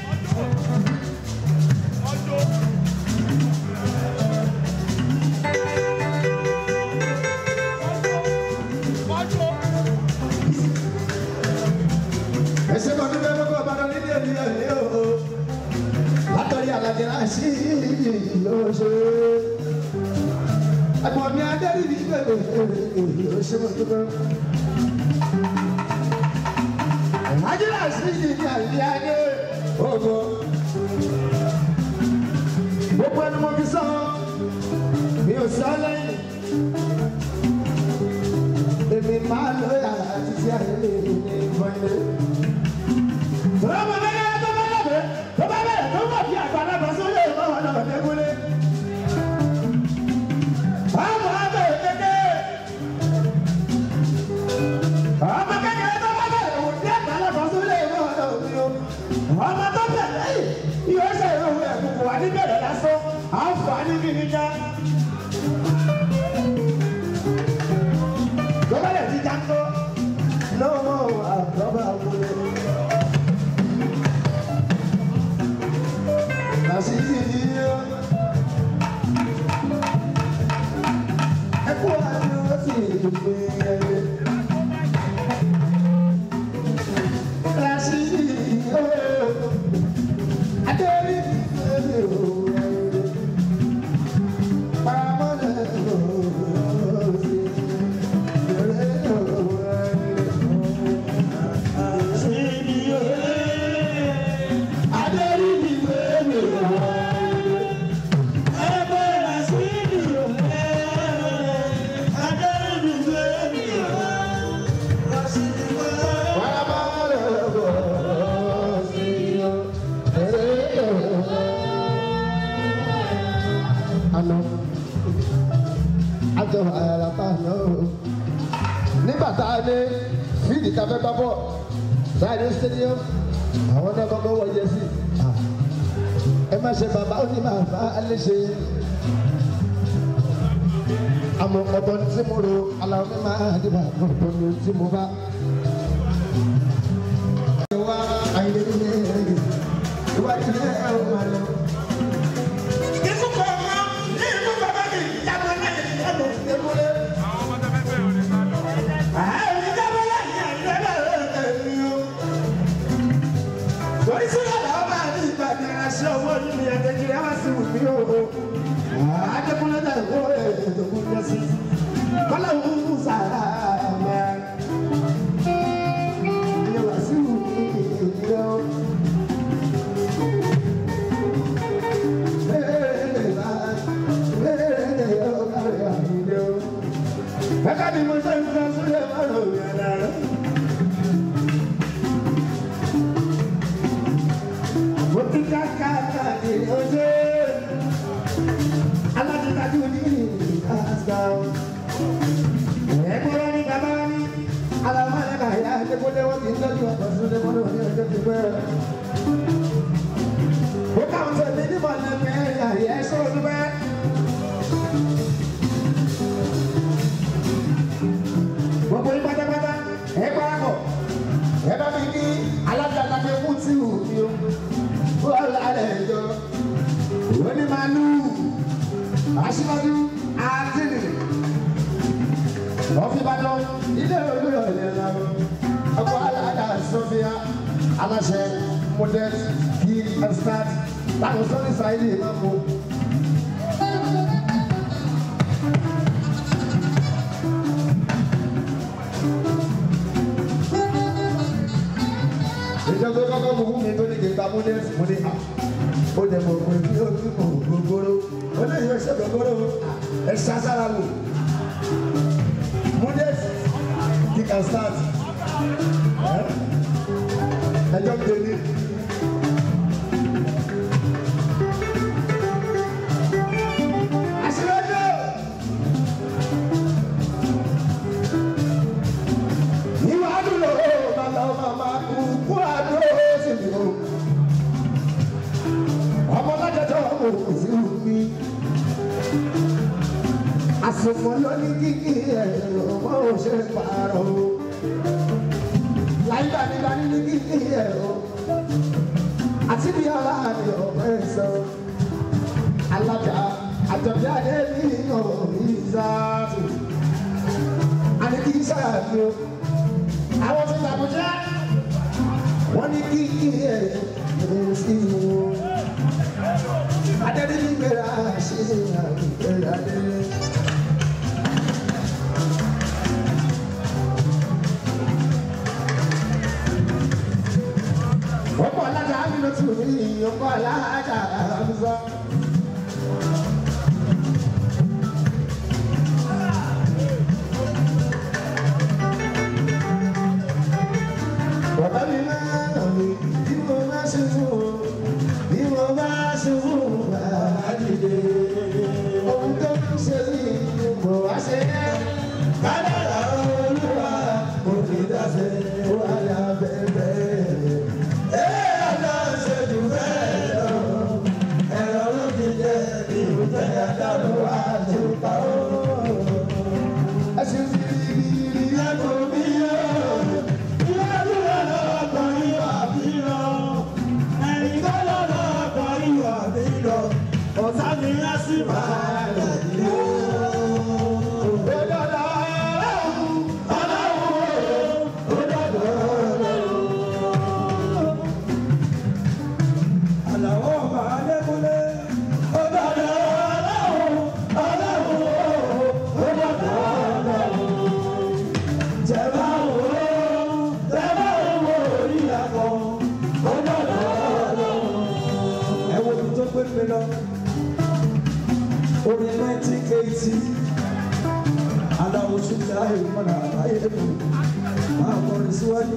Ẹsẹ̀ kan níbẹ̀ lọ́kọ̀ ọ̀bàdàn nílé ẹ̀mí ẹ̀mí o. Látọ̀rí àlàjẹ náà sí yóò ṣe. Ẹ̀gbọ́n mi adẹ́rì ní bẹ̀rẹ̀ yóò ṣe mọ̀ tó bẹ́ẹ̀. Àjẹ́lá sí yìí ní àyè ayé ògo. Gbogbo ẹni mo fi sọ, mi ò sọ lẹ́yìn. Èmi máa lọ yàrá títí ayé lè ní ìfọ̀yẹ́. Ọmọ mẹ́rin tó bá lọ́bẹ̀ Rashidi yíyó. Ẹkú àti ọtí ìgbé ẹyẹ. Rashidi yíyó. Adérí ẹyẹ o ẹyẹ. Paramọ́lẹ̀ o sí. Ẹyẹ o ẹyẹ. Rashidi yíyó. Adérí ẹyẹ o ẹyẹ. Àná àjọ àyàràpá àná o. Nígbà tá a dé fíìdì tá a fẹ́ gbá bọ̀ láìdé stadium àwọn náà kọ́kọ́ wọ yẹ sí. Ẹ má ṣe bàbá ó ní bàbá alẹ́ ṣe àmọ́ ọ̀dọ́ tí mo ro aláwọ̀ mi máa dìbò àmọ́ ọ̀dọ́ mi tí mo bá. Ìwà àìlèlè ìwà ìdílé ẹ̀rọ máa lọ. Kíkú kọ̀ ọ̀ma ní ìlú bàbá mi jábọ̀ náà ní ìlú ewúrẹ́. Àìní jábọ̀ náà ní àìlẹ́lẹ̀ ẹ̀mí o. Torí sí ọ̀dà ọba àti ìgbàgbé aṣọ owó nínú ẹ̀ẹ́dẹ́gbẹ̀rẹ́ wá sí wù mí o. Adékúnlé náà wọ ẹ̀ẹ́dẹ́gbẹ̀rẹ́ sí. Bọ́lá ń sàrà mẹ́. Ìyẹn wá sí wù mí o. Ẹ̀ka ni mo ṣe ń fẹ́ sílẹ̀ márùn-ún yàrá rẹ̀. Mo ti ká ká ká ní ojú. Alájọtájú ní ìkàsá. Ẹ̀gbọ́n ní bàbá ní. Aláwọ̀ ẹ̀ka ìyá ẹ̀dẹ́gbọ́dẹ́ wọ́n ti ń tọ́jú ọ̀pọ̀ sílẹ̀ mọ́nà ní ọjọ́ ti pẹ́. Ó káwọn sọ ní nímọ̀ lẹ́gbẹ̀ẹ́ ẹ̀yà ẹ̀ sọ̀rọ̀ dúpẹ́. Gbogbo yín pátápátá ẹ parapọ̀ ẹ bá mi ní alájàlágbé fún tí ò ní o. Bọ́ọ̀lù alẹ́ jọ òní máa lù aṣíwájú àtìní. Ọ̀fìbàdàn ilé olóyè ọ̀lẹ́ la ọkọ̀ alága Sọ́fíà aláṣẹ model key and start táwọn sọ́ni sáyé máa mú. ìjọba kọ́kọ́ mú fún mi tó ní kí n ta múdẹ́sì mú ní à ó dẹ̀ mọ̀ pé bí ó ti mọ̀ gbogbooro ó lè yọ ẹsẹ̀ gbogbooro ẹ ṣàṣàrà wò múdẹ́sì kí can start ẹjọ́ gbé ní. Aṣíwájú! Ìwà àdúrà ó bàbá màmá kú kú àdúrà ó sì ní o. Ọmọ lájọjọ ọmọ òkú sí mi. Àsùnmọ̀ ló ní kíkí ẹ̀rọ ọmọ òṣè pààrọ̀ o. Láyé nígbà ní kíkí ẹ̀rọ. Àti bí ọlá ni ọ̀pẹ sọ. Alájà àjọ̀bí adé ní ọ̀rọ̀ ìzáàtù. Àní kì í sára ni o àwọn tó làbújá wọn ní kí kí ẹ ẹ sí wo adẹ́rẹ́ nígbèrè àṣẹ àgbẹ̀rẹ̀ adẹ́rẹ́. ọ̀pọ̀ alága amínú tù mí ọ̀pọ̀ alága àmúzọ́. Bàbá mi máa ń mi bí mo bá ṣubú bí mo bá ṣubú bàbá dìde. Ohun tó ń ṣe mí mo wá ṣe é. Kádàrá olúwa mo fi dáṣẹ́ wà lábẹ́bẹ́. Ẹ àná ṣe jù bẹ́ẹ̀ lọ. Ẹ̀rọ ló ti jẹ́ ìrùtẹ̀ àdàlù àtúntà ó. Ẹ ṣe ti rí rí rí ẹ̀kọ́ mi yóò. Ẹ̀yin kọ́ lọ́dọ̀ ọkọ̀ ìwà bí mi lọ orin nineteen eighty aláwo sùgbà ìmọ̀nà àbáyé mi máa kọrin síwájú.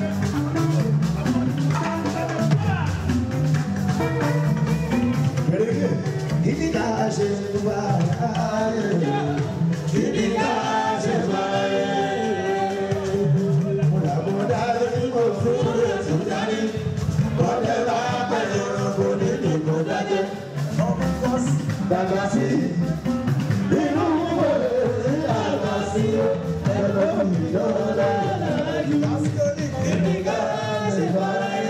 Kini ká ṣe wá ayé? Kini ká ṣe wá ayé? Mọ̀dàmọ́dá lórí kò fún ètò dání. Bọ́dẹ̀ bá pẹ̀lú ọkọ̀ nínú kò dájẹ́. Dàgbà sí inú wọlé ní àgbà sí ẹ̀rọ ìyọ́lá. Kini ká ṣe wá ayé?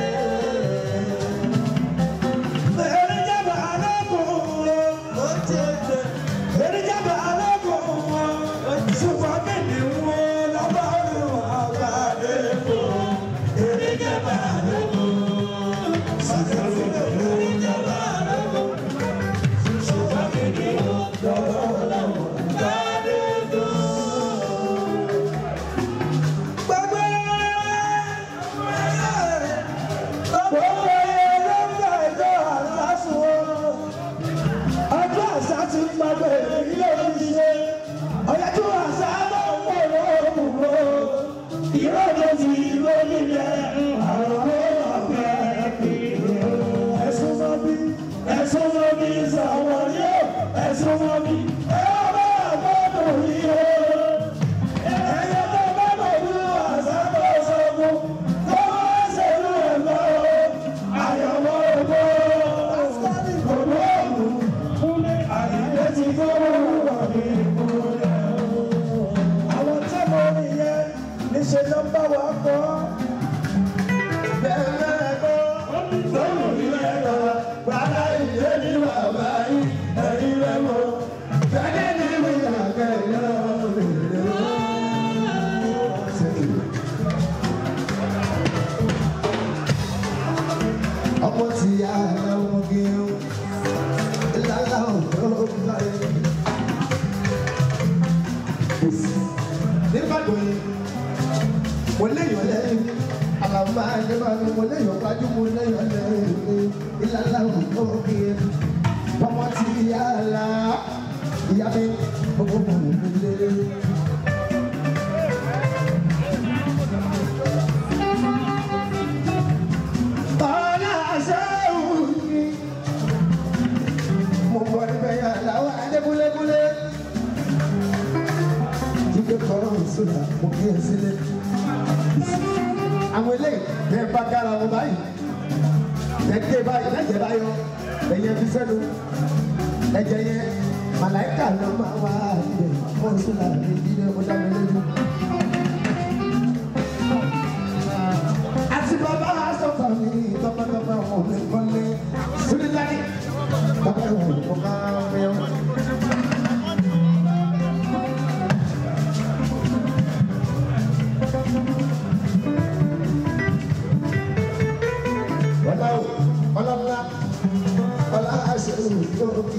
ọjọ́ àṣà ti ń gbàgbé ilé oníṣe ọ̀yájú àṣà ló ń wò lóòrùn o ìrọ̀lẹ́ ti ìwé nílẹ̀ àwọn ọ̀pẹ ẹ̀sùn mọ́ bí ẹ̀sùn mọ́ bí sọ̀wọ́ yóò ẹ̀sùn mọ́ bí ẹ̀ bá àgbọ̀dọ̀ rí o ẹ̀yẹ tó bá bọ̀ ní àṣà tó sọ fún tó bá ṣèlú ẹ̀ lọ àyọ̀wọ̀ ògbó ògbó ògùn àyè ti gbọ́dọ̀ wà ní ìmúlẹ̀ àwọn tí mo rí yẹn níṣẹ́ ló ń bá wa kọ́. bẹ́ẹ̀ kọ́ lọ́rùn ilé lọ bàbá ìdílé ní bàbá yìí ẹ̀rí rẹ̀ mọ́. bẹ́ẹ̀ ni mi àgbẹ̀ yẹn lè lè ọmọ tí a lọ́wọ́ gẹ̀ẹ́wò ìlàlá ọ̀dọ́ báyìí. nígbàgbọ́ yìí mo léèyàn lẹ́yìn àlàmà àdébàmí mo léèyàn pàjù mo léèyàn lẹ́yìn ìlàlá ọ̀dọ́ gẹ̀ẹ́wò ọmọ tí a la ìyá mi gbogbo mọ̀ mi lé. Ọ̀la àṣẹ òun ni mo bọ níbẹ̀ yẹn làwọn adébúlébúlé. Jíde kọ́rọ̀ sódà mo kí ẹ sílẹ̀. Àwọn eléyìí bẹ́ẹ̀ bá gára wọn báyìí. Ẹ̀jẹ̀ báyìí lẹ́jẹ̀ báyọ̀ ẹ̀yẹ fi sẹ́nu. Ẹ̀jẹ̀ yẹn màláìkà ló máa wá ibẹ̀ wọ́n sódà ní ìdílé ó dá mi lójú. Àti bàbá sọ̀tàn mi tọ́pẹ́tọ́pẹ́ wọn ò lè kọ́lé. Sídìláì bàbá ìwọ̀n kò bá mẹ́wọ́n. Ọlá o, ọlá ńlá, ọlá àṣẹ òkè.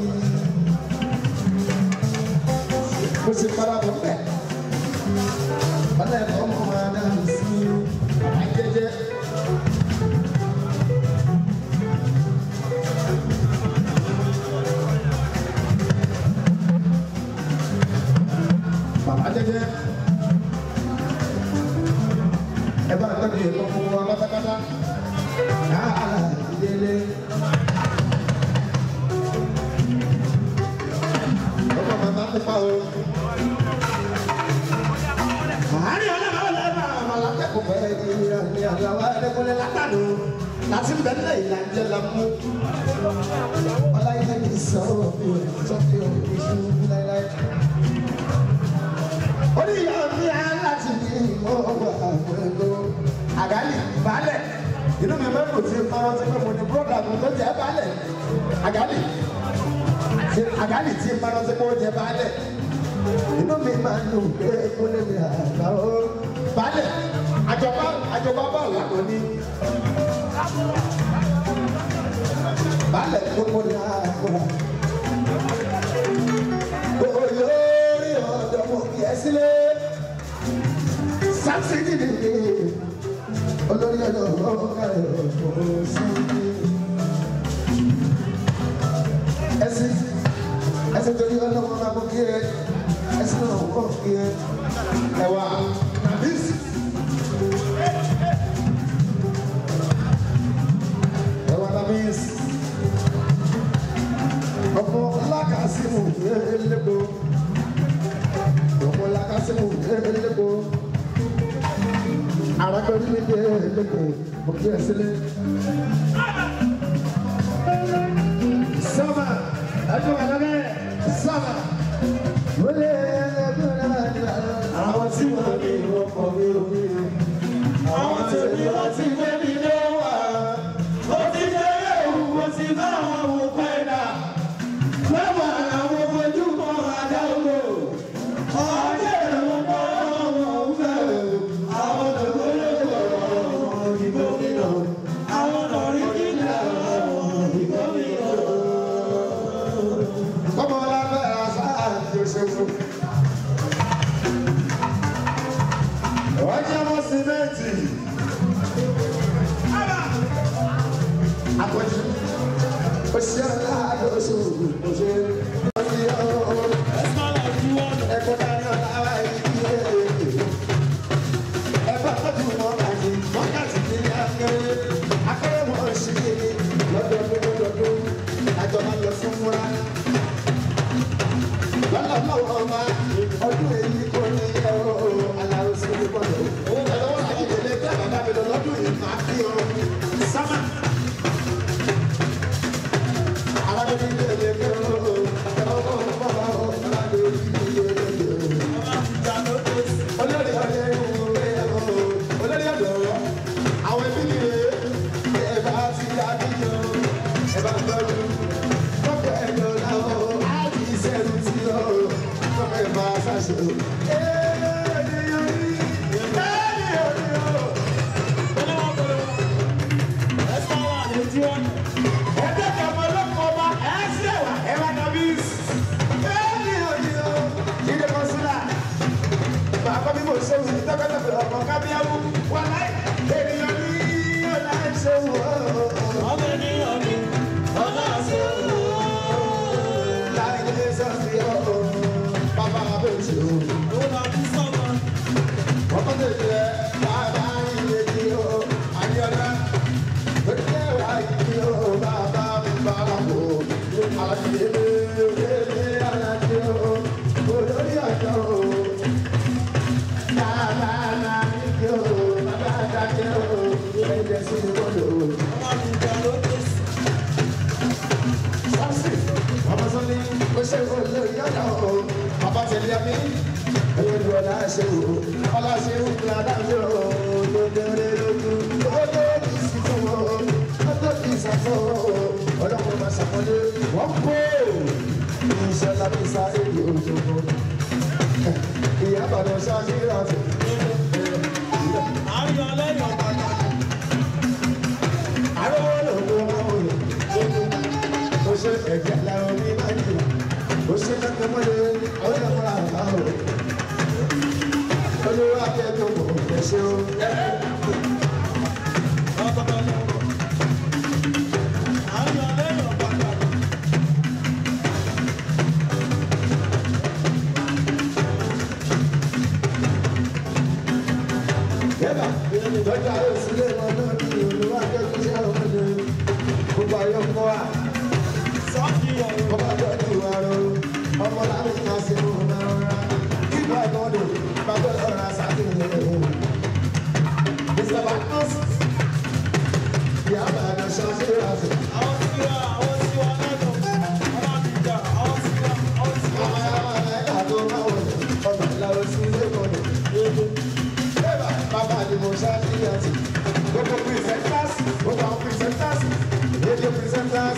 Mo ṣe para bọ̀ bẹ́ẹ̀. Ọlá ẹ̀kọ́ ọmọ máa dá mi sí àjẹjẹ. Bàbá jẹjẹ. Ẹ bá tọ́jú ìlú fún wa pátápátá. Yàrá ìdílé. Ọmọ màmá pupa o. Àárín ọlọ́run ọlọ́run àwọn alákẹ́kọ̀ọ́ bẹ̀rẹ̀ ní ìrìn àjàwá ẹ̀dẹ́gbọ́lẹ̀ látàdó. Láti bẹ̀rẹ̀ ìlànà lámú. Ọláyé ní sọ̀rọ̀ mi ò sọ pé o kì í ṣe láéláé oníyà mi á láti ní ìmọ̀ọ́gbà àgbẹ̀lò àgálì balẹ̀ inú mi mẹ́rin kò tí ń parọ́ sí pé mo ní búrọ́dà mi tó jẹ́ balẹ̀ àgálì tí àgálì tí ń parọ́ sí pé ó jẹ́ balẹ̀ inú mi máa ń lò pé kó lè mi àgbà ó balẹ̀ àjọba àjọba bá lànà ní balẹ̀ gbogbo ní àgbà olórí ọ̀dọ́ mo kì í sílẹ̀ sáfìdì nìyí olórí ọ̀dọ́ ọ̀gá ẹ̀ ọ̀pọ̀ sí i. ẹsẹ̀ torí ọlọ́wọ́ máa mú kí ẹ ẹsẹ̀ náà wọ́n kí ẹ ẹwà nàbísì. ẹwà nàbísì. ọmọ lákàsímù ẹlẹ́gbọ́. ọmọ lákàsímù ẹlẹ́gbọ́. arákùnrin mi dé ẹlẹ́gbọ́ mo kí ẹ sílẹ̀. sábà ẹjọ́ àlọ́lẹ̀ sábà. wọlé ẹgbẹ́ àwọn tí wọ́n ní wọ́n kọ́ mi ò ní. àwọn tí wọ́n ti gbé mi lé wà. ó ti dé ewu mo ti bá àwọn wò pẹ́ẹ́dà. lọ́wọ́ àwọn ojú kan àdáwò. ọjọ́ ìrànwọ́ bọ́ wọn fẹ́. àwọn olùkọ́ ìbò mi lọ. àwọn lọ́rí kíkà ìbò mi lọ. Kọ́mọ lábẹ́ àṣà àti òṣèlú. Wọ́n jẹ́ mọ́ símẹ́ǹtì. Àpọ̀jù. Oṣù aláàdó oṣù oṣù. Oṣù ọ̀hún. Ẹ̀kọ́ dání ọ̀la wa yìí yé. Ẹ̀fọ́ tọ́jú mọ́ bàjẹ́. Mọ́kàtí ní akéré. Akéré mọ́ ṣì ní lọ́dọọdún lọ́dọọdún. Àjọ máa lọ sí múra lọ́lọ́lọ́wọ́ ọba ọdún èyí kò ní yẹ o aláwo sí ní bọ́ọ̀lù. ẹ̀rọ wọn àti ìdílé tẹ́ bàbá mi lọ lọ́dún yìí máa fi o sámà. alábẹ́bí ilé ilé ké o ẹ̀rọ wọn bọ̀ bá o alábẹ́ ilé ilé ilé o. olórí ọ̀dẹ́ ìwé o olórí ọ̀dọ́ àwọn ẹbí mi rè é ẹ̀ bá ti dá bí yọ ẹ̀ bá gbọ́dọ̀ lọ́pọ̀ ẹ̀dọ̀ làwọn á kì í sẹ́nu tí ó lọ́pọ̀ ẹ̀ máa ṣàṣe. Bàbá mi mò ń ṣe wùdí tọ́kọ́tọ́kọ́ ọmọ kábíyáwó wà láì ènìyàn ní ọ̀la ẹ̀ṣẹ̀ wò ó. Ọmọ ènìyàn ní ọ̀la ẹ̀ṣẹ̀ wò ó. Láì lè sọ sí ọ̀ bàbá abẹ́jì o. Ọmọ tètè bàbá ilé tí o. Àyọ̀dá pèsè wà yìí o. Bàbá mi bàbá wò. Àdìyẹ lè alájẹ o. Olórí àjọ o. Bàbá náà ní kí o. Bàbá dájẹ́ o. Ẹ̀jẹ̀ sí ni wọ́n lò ó. Sọ́ọ̀sì, ọmọ sọ́ni, ó ṣe olórí ọ̀dà o. Bàbá tẹ̀lé ẹ̀mí, ẹ̀yẹ́ lu ọ̀la ṣe o. Ọlá ṣe ń kúrò adájọ́ o. Lójúre lójú, ó lé ní ìsìnkú o. Ó tó kì í sàtọ̀ o. Ọlọ́run máa ṣàkọlé, wọ́n kó. Iṣẹ́ lábẹ́ sá èdè òjòkó. Ìyá Àbàdàn ṣáájú ìrántí. Àròwọ́ lòdò máa ń wòye ó ṣe ẹ̀jẹ̀ lẹ́rọ ní báyìí ó ṣe kẹ́kẹ́ mọ́lẹ̀ ó yẹ fún àgbà o olówó akẹ́kọ̀ọ́ kò fẹ́ ṣe o. Yẹ́bà lọ́jà yóò sílé wọn náà ní olówó akẹ́kọ̀ọ́ ṣe àwọn ọmọdé gbogbo ayé ń kọ́ wa ọba tọ́jú àrò ọmọ láti máa ṣe mú náà kíkọ́ ìmọ̀dé bàbá ọ̀rọ̀ àṣàkìlẹ̀ mr bacchus ìyá àbàdàn ṣáṣẹ́ ìràṣẹ́ ọmọ yàrá ẹ̀ka tó máa wọ̀ ọmọ ìlànà sí ilé mọ̀dé bẹ́ẹ̀ bàbá ni mo ṣáṣẹ́ ìràṣẹ́ gbogbo presenters gbogbo àwọn presenters radio presenters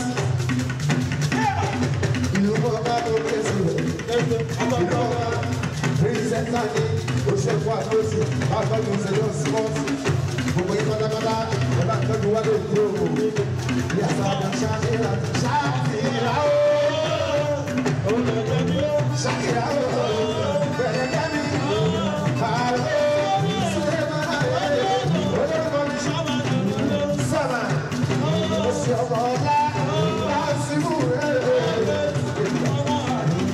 ìlú bọ́lá tó kẹ́sì rẹ̀ ìlú bọ́lá pírísẹ́ńtà ní oṣù àtọ́sí àtọ́jú ìṣẹ̀lẹ̀ spọ́ọ̀tì gbogbo yìí pátápátá ẹ bá tọ́jú wálé òkú òwò ní àṣàdá ṣáṣírà ṣáṣírà ó ṣáṣírà ó bẹ̀rẹ̀ kẹ́mi àlọ́ sílẹ̀ máa yẹ olórúkọ mi sábà ó sì ọmọ ọlá láti mú rẹ̀.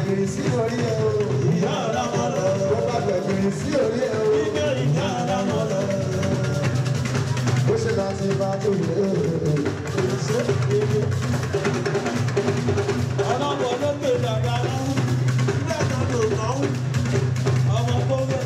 gbẹ̀gìrì sí orí ẹ̀ o. ìyá ọlọ́mọ lọ. Ó bá gbẹ̀gìrì sí orí ẹ̀ o. Ike ìyá ọlọ́mọ lọ. Ó ṣe láti bá tó yẹ o. Ọlọ́mọ lókè dàgbà náà. Ilé ẹ̀ka ló kàn ń. Ọmọ kọ́wé.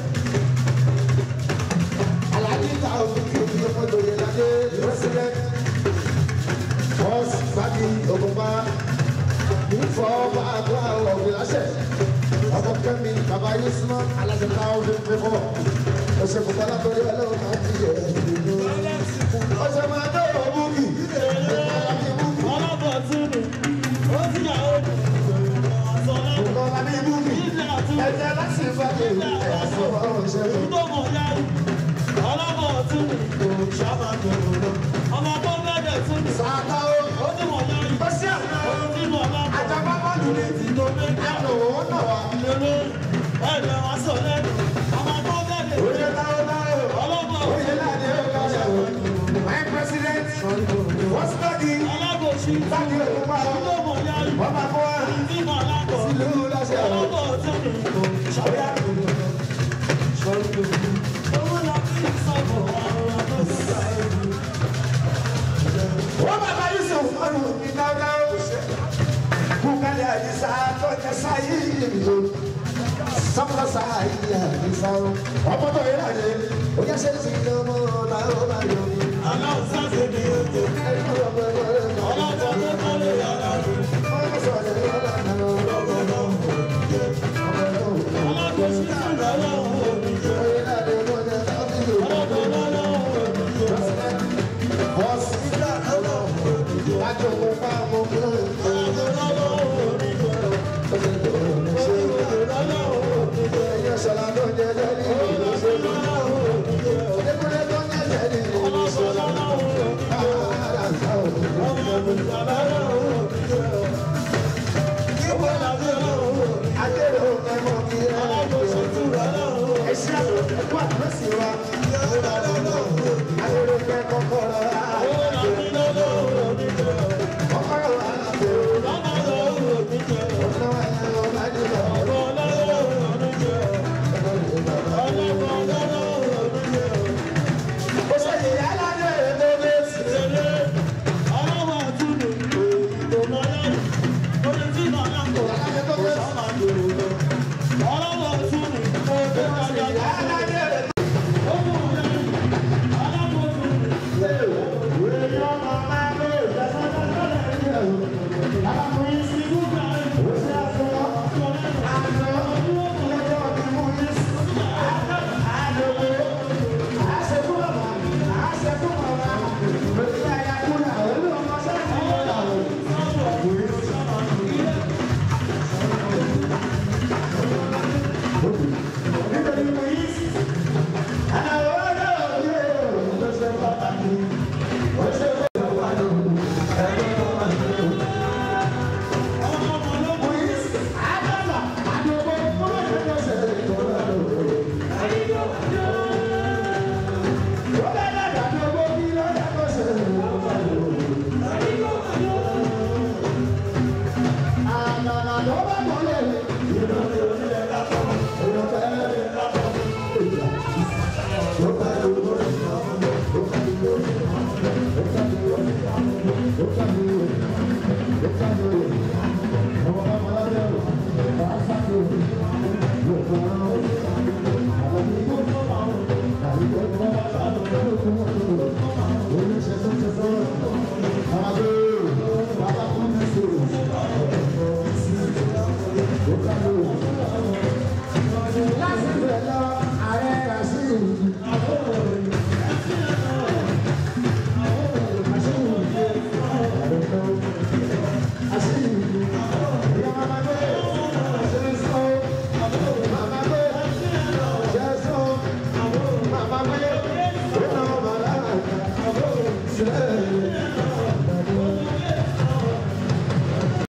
Alájí ta òfin kí omi ọmọ lóye ládé president. Bọ́ọ̀sì Fábí Ògùnbá. Ìfọ̀ ọba àgbà ọ̀gbìn láṣẹ. Ọkọ̀ Kẹ́mi Bàbá Yusuf Alájọ Káwọ́dé Pẹ́fọ́. Ọ̀sẹ̀ kò bọ́lá torí ọlọ́run máa ti yẹ ìlú. Ọ̀sẹ̀ máa dé òbúkì. Alájí Búkì. Ọlọ́bọ̀ tún ni. Ó ti yà ó dùn. Ọ̀sán lẹ́nu. Ọ̀gá Alájí Búkì. Ilé àtún. Ẹ̀jẹ̀ láti Fábí ẹ̀sọ́ ọ̀rọ̀ ìṣẹ́gun. Tó mọ̀ yá yìí. Ọlọ́bọ̀ tún ni. Ṣáàbà gbòòrò lọ. Ọmọ tó bẹ̀rẹ̀ tún ni. Sàkà ó. Ó ti mọ̀ yá yìí. Ó sí àná. Ó ti mọ̀ lápò. Àjàgbá bọ́ọ̀lù ni. Tó bẹ̀rẹ̀. Àlọ́ òun náà wà. Lélẹ̀. Ẹ̀rẹ̀ wá sọ lẹ́nu. Ọmọ tó bẹ̀rẹ̀. Oye táwọn táwọn. Ọlọ́bọ̀ Oye láti ọ̀gá ọ̀gá. My president. What's body? Alábòsí. Láti òkúpa. Tó mọ̀ yá yìí. Wọ́n máa kọ́ wa. Tí mọ̀ lápò. Ìlú láṣẹ àwọn. Ọlọ́bọ̀ tún ni. Ṣàbíà gbòòrò lọ. Owó la fi ń sọ̀bọ̀ àwọn ọmọ tó sáré. Wọ́n bàbá Yusuf ọ̀run ní dáadáa. Kúkálẹ̀ àdìsá tó jẹ sáyé ìlú. Sọ́kọ̀ sáyé àdìsá o. Ọmọ tó yẹ láti. Ó yẹ ṣe ti lọ mọ́ làwọn máa yọ. Aláwọ̀ sáfẹ́ ni ó jẹ. Ẹ̀rọ ọmọ ẹ̀rọ ẹ̀rọ. Ọlọ́bọ̀ tó kọ́lé yàrá rẹ̀. Wọ́n sọ̀rọ̀ ẹ̀rọ ẹ̀rọ ẹ̀rọ. Alábòsí sì lọ́wọ́ òní jẹ. Oye láti ọmọ ẹ̀rọ ẹ̀rọ. Ọlọ́bọ̀ lọ́wọ́ òní jẹ. Yeah.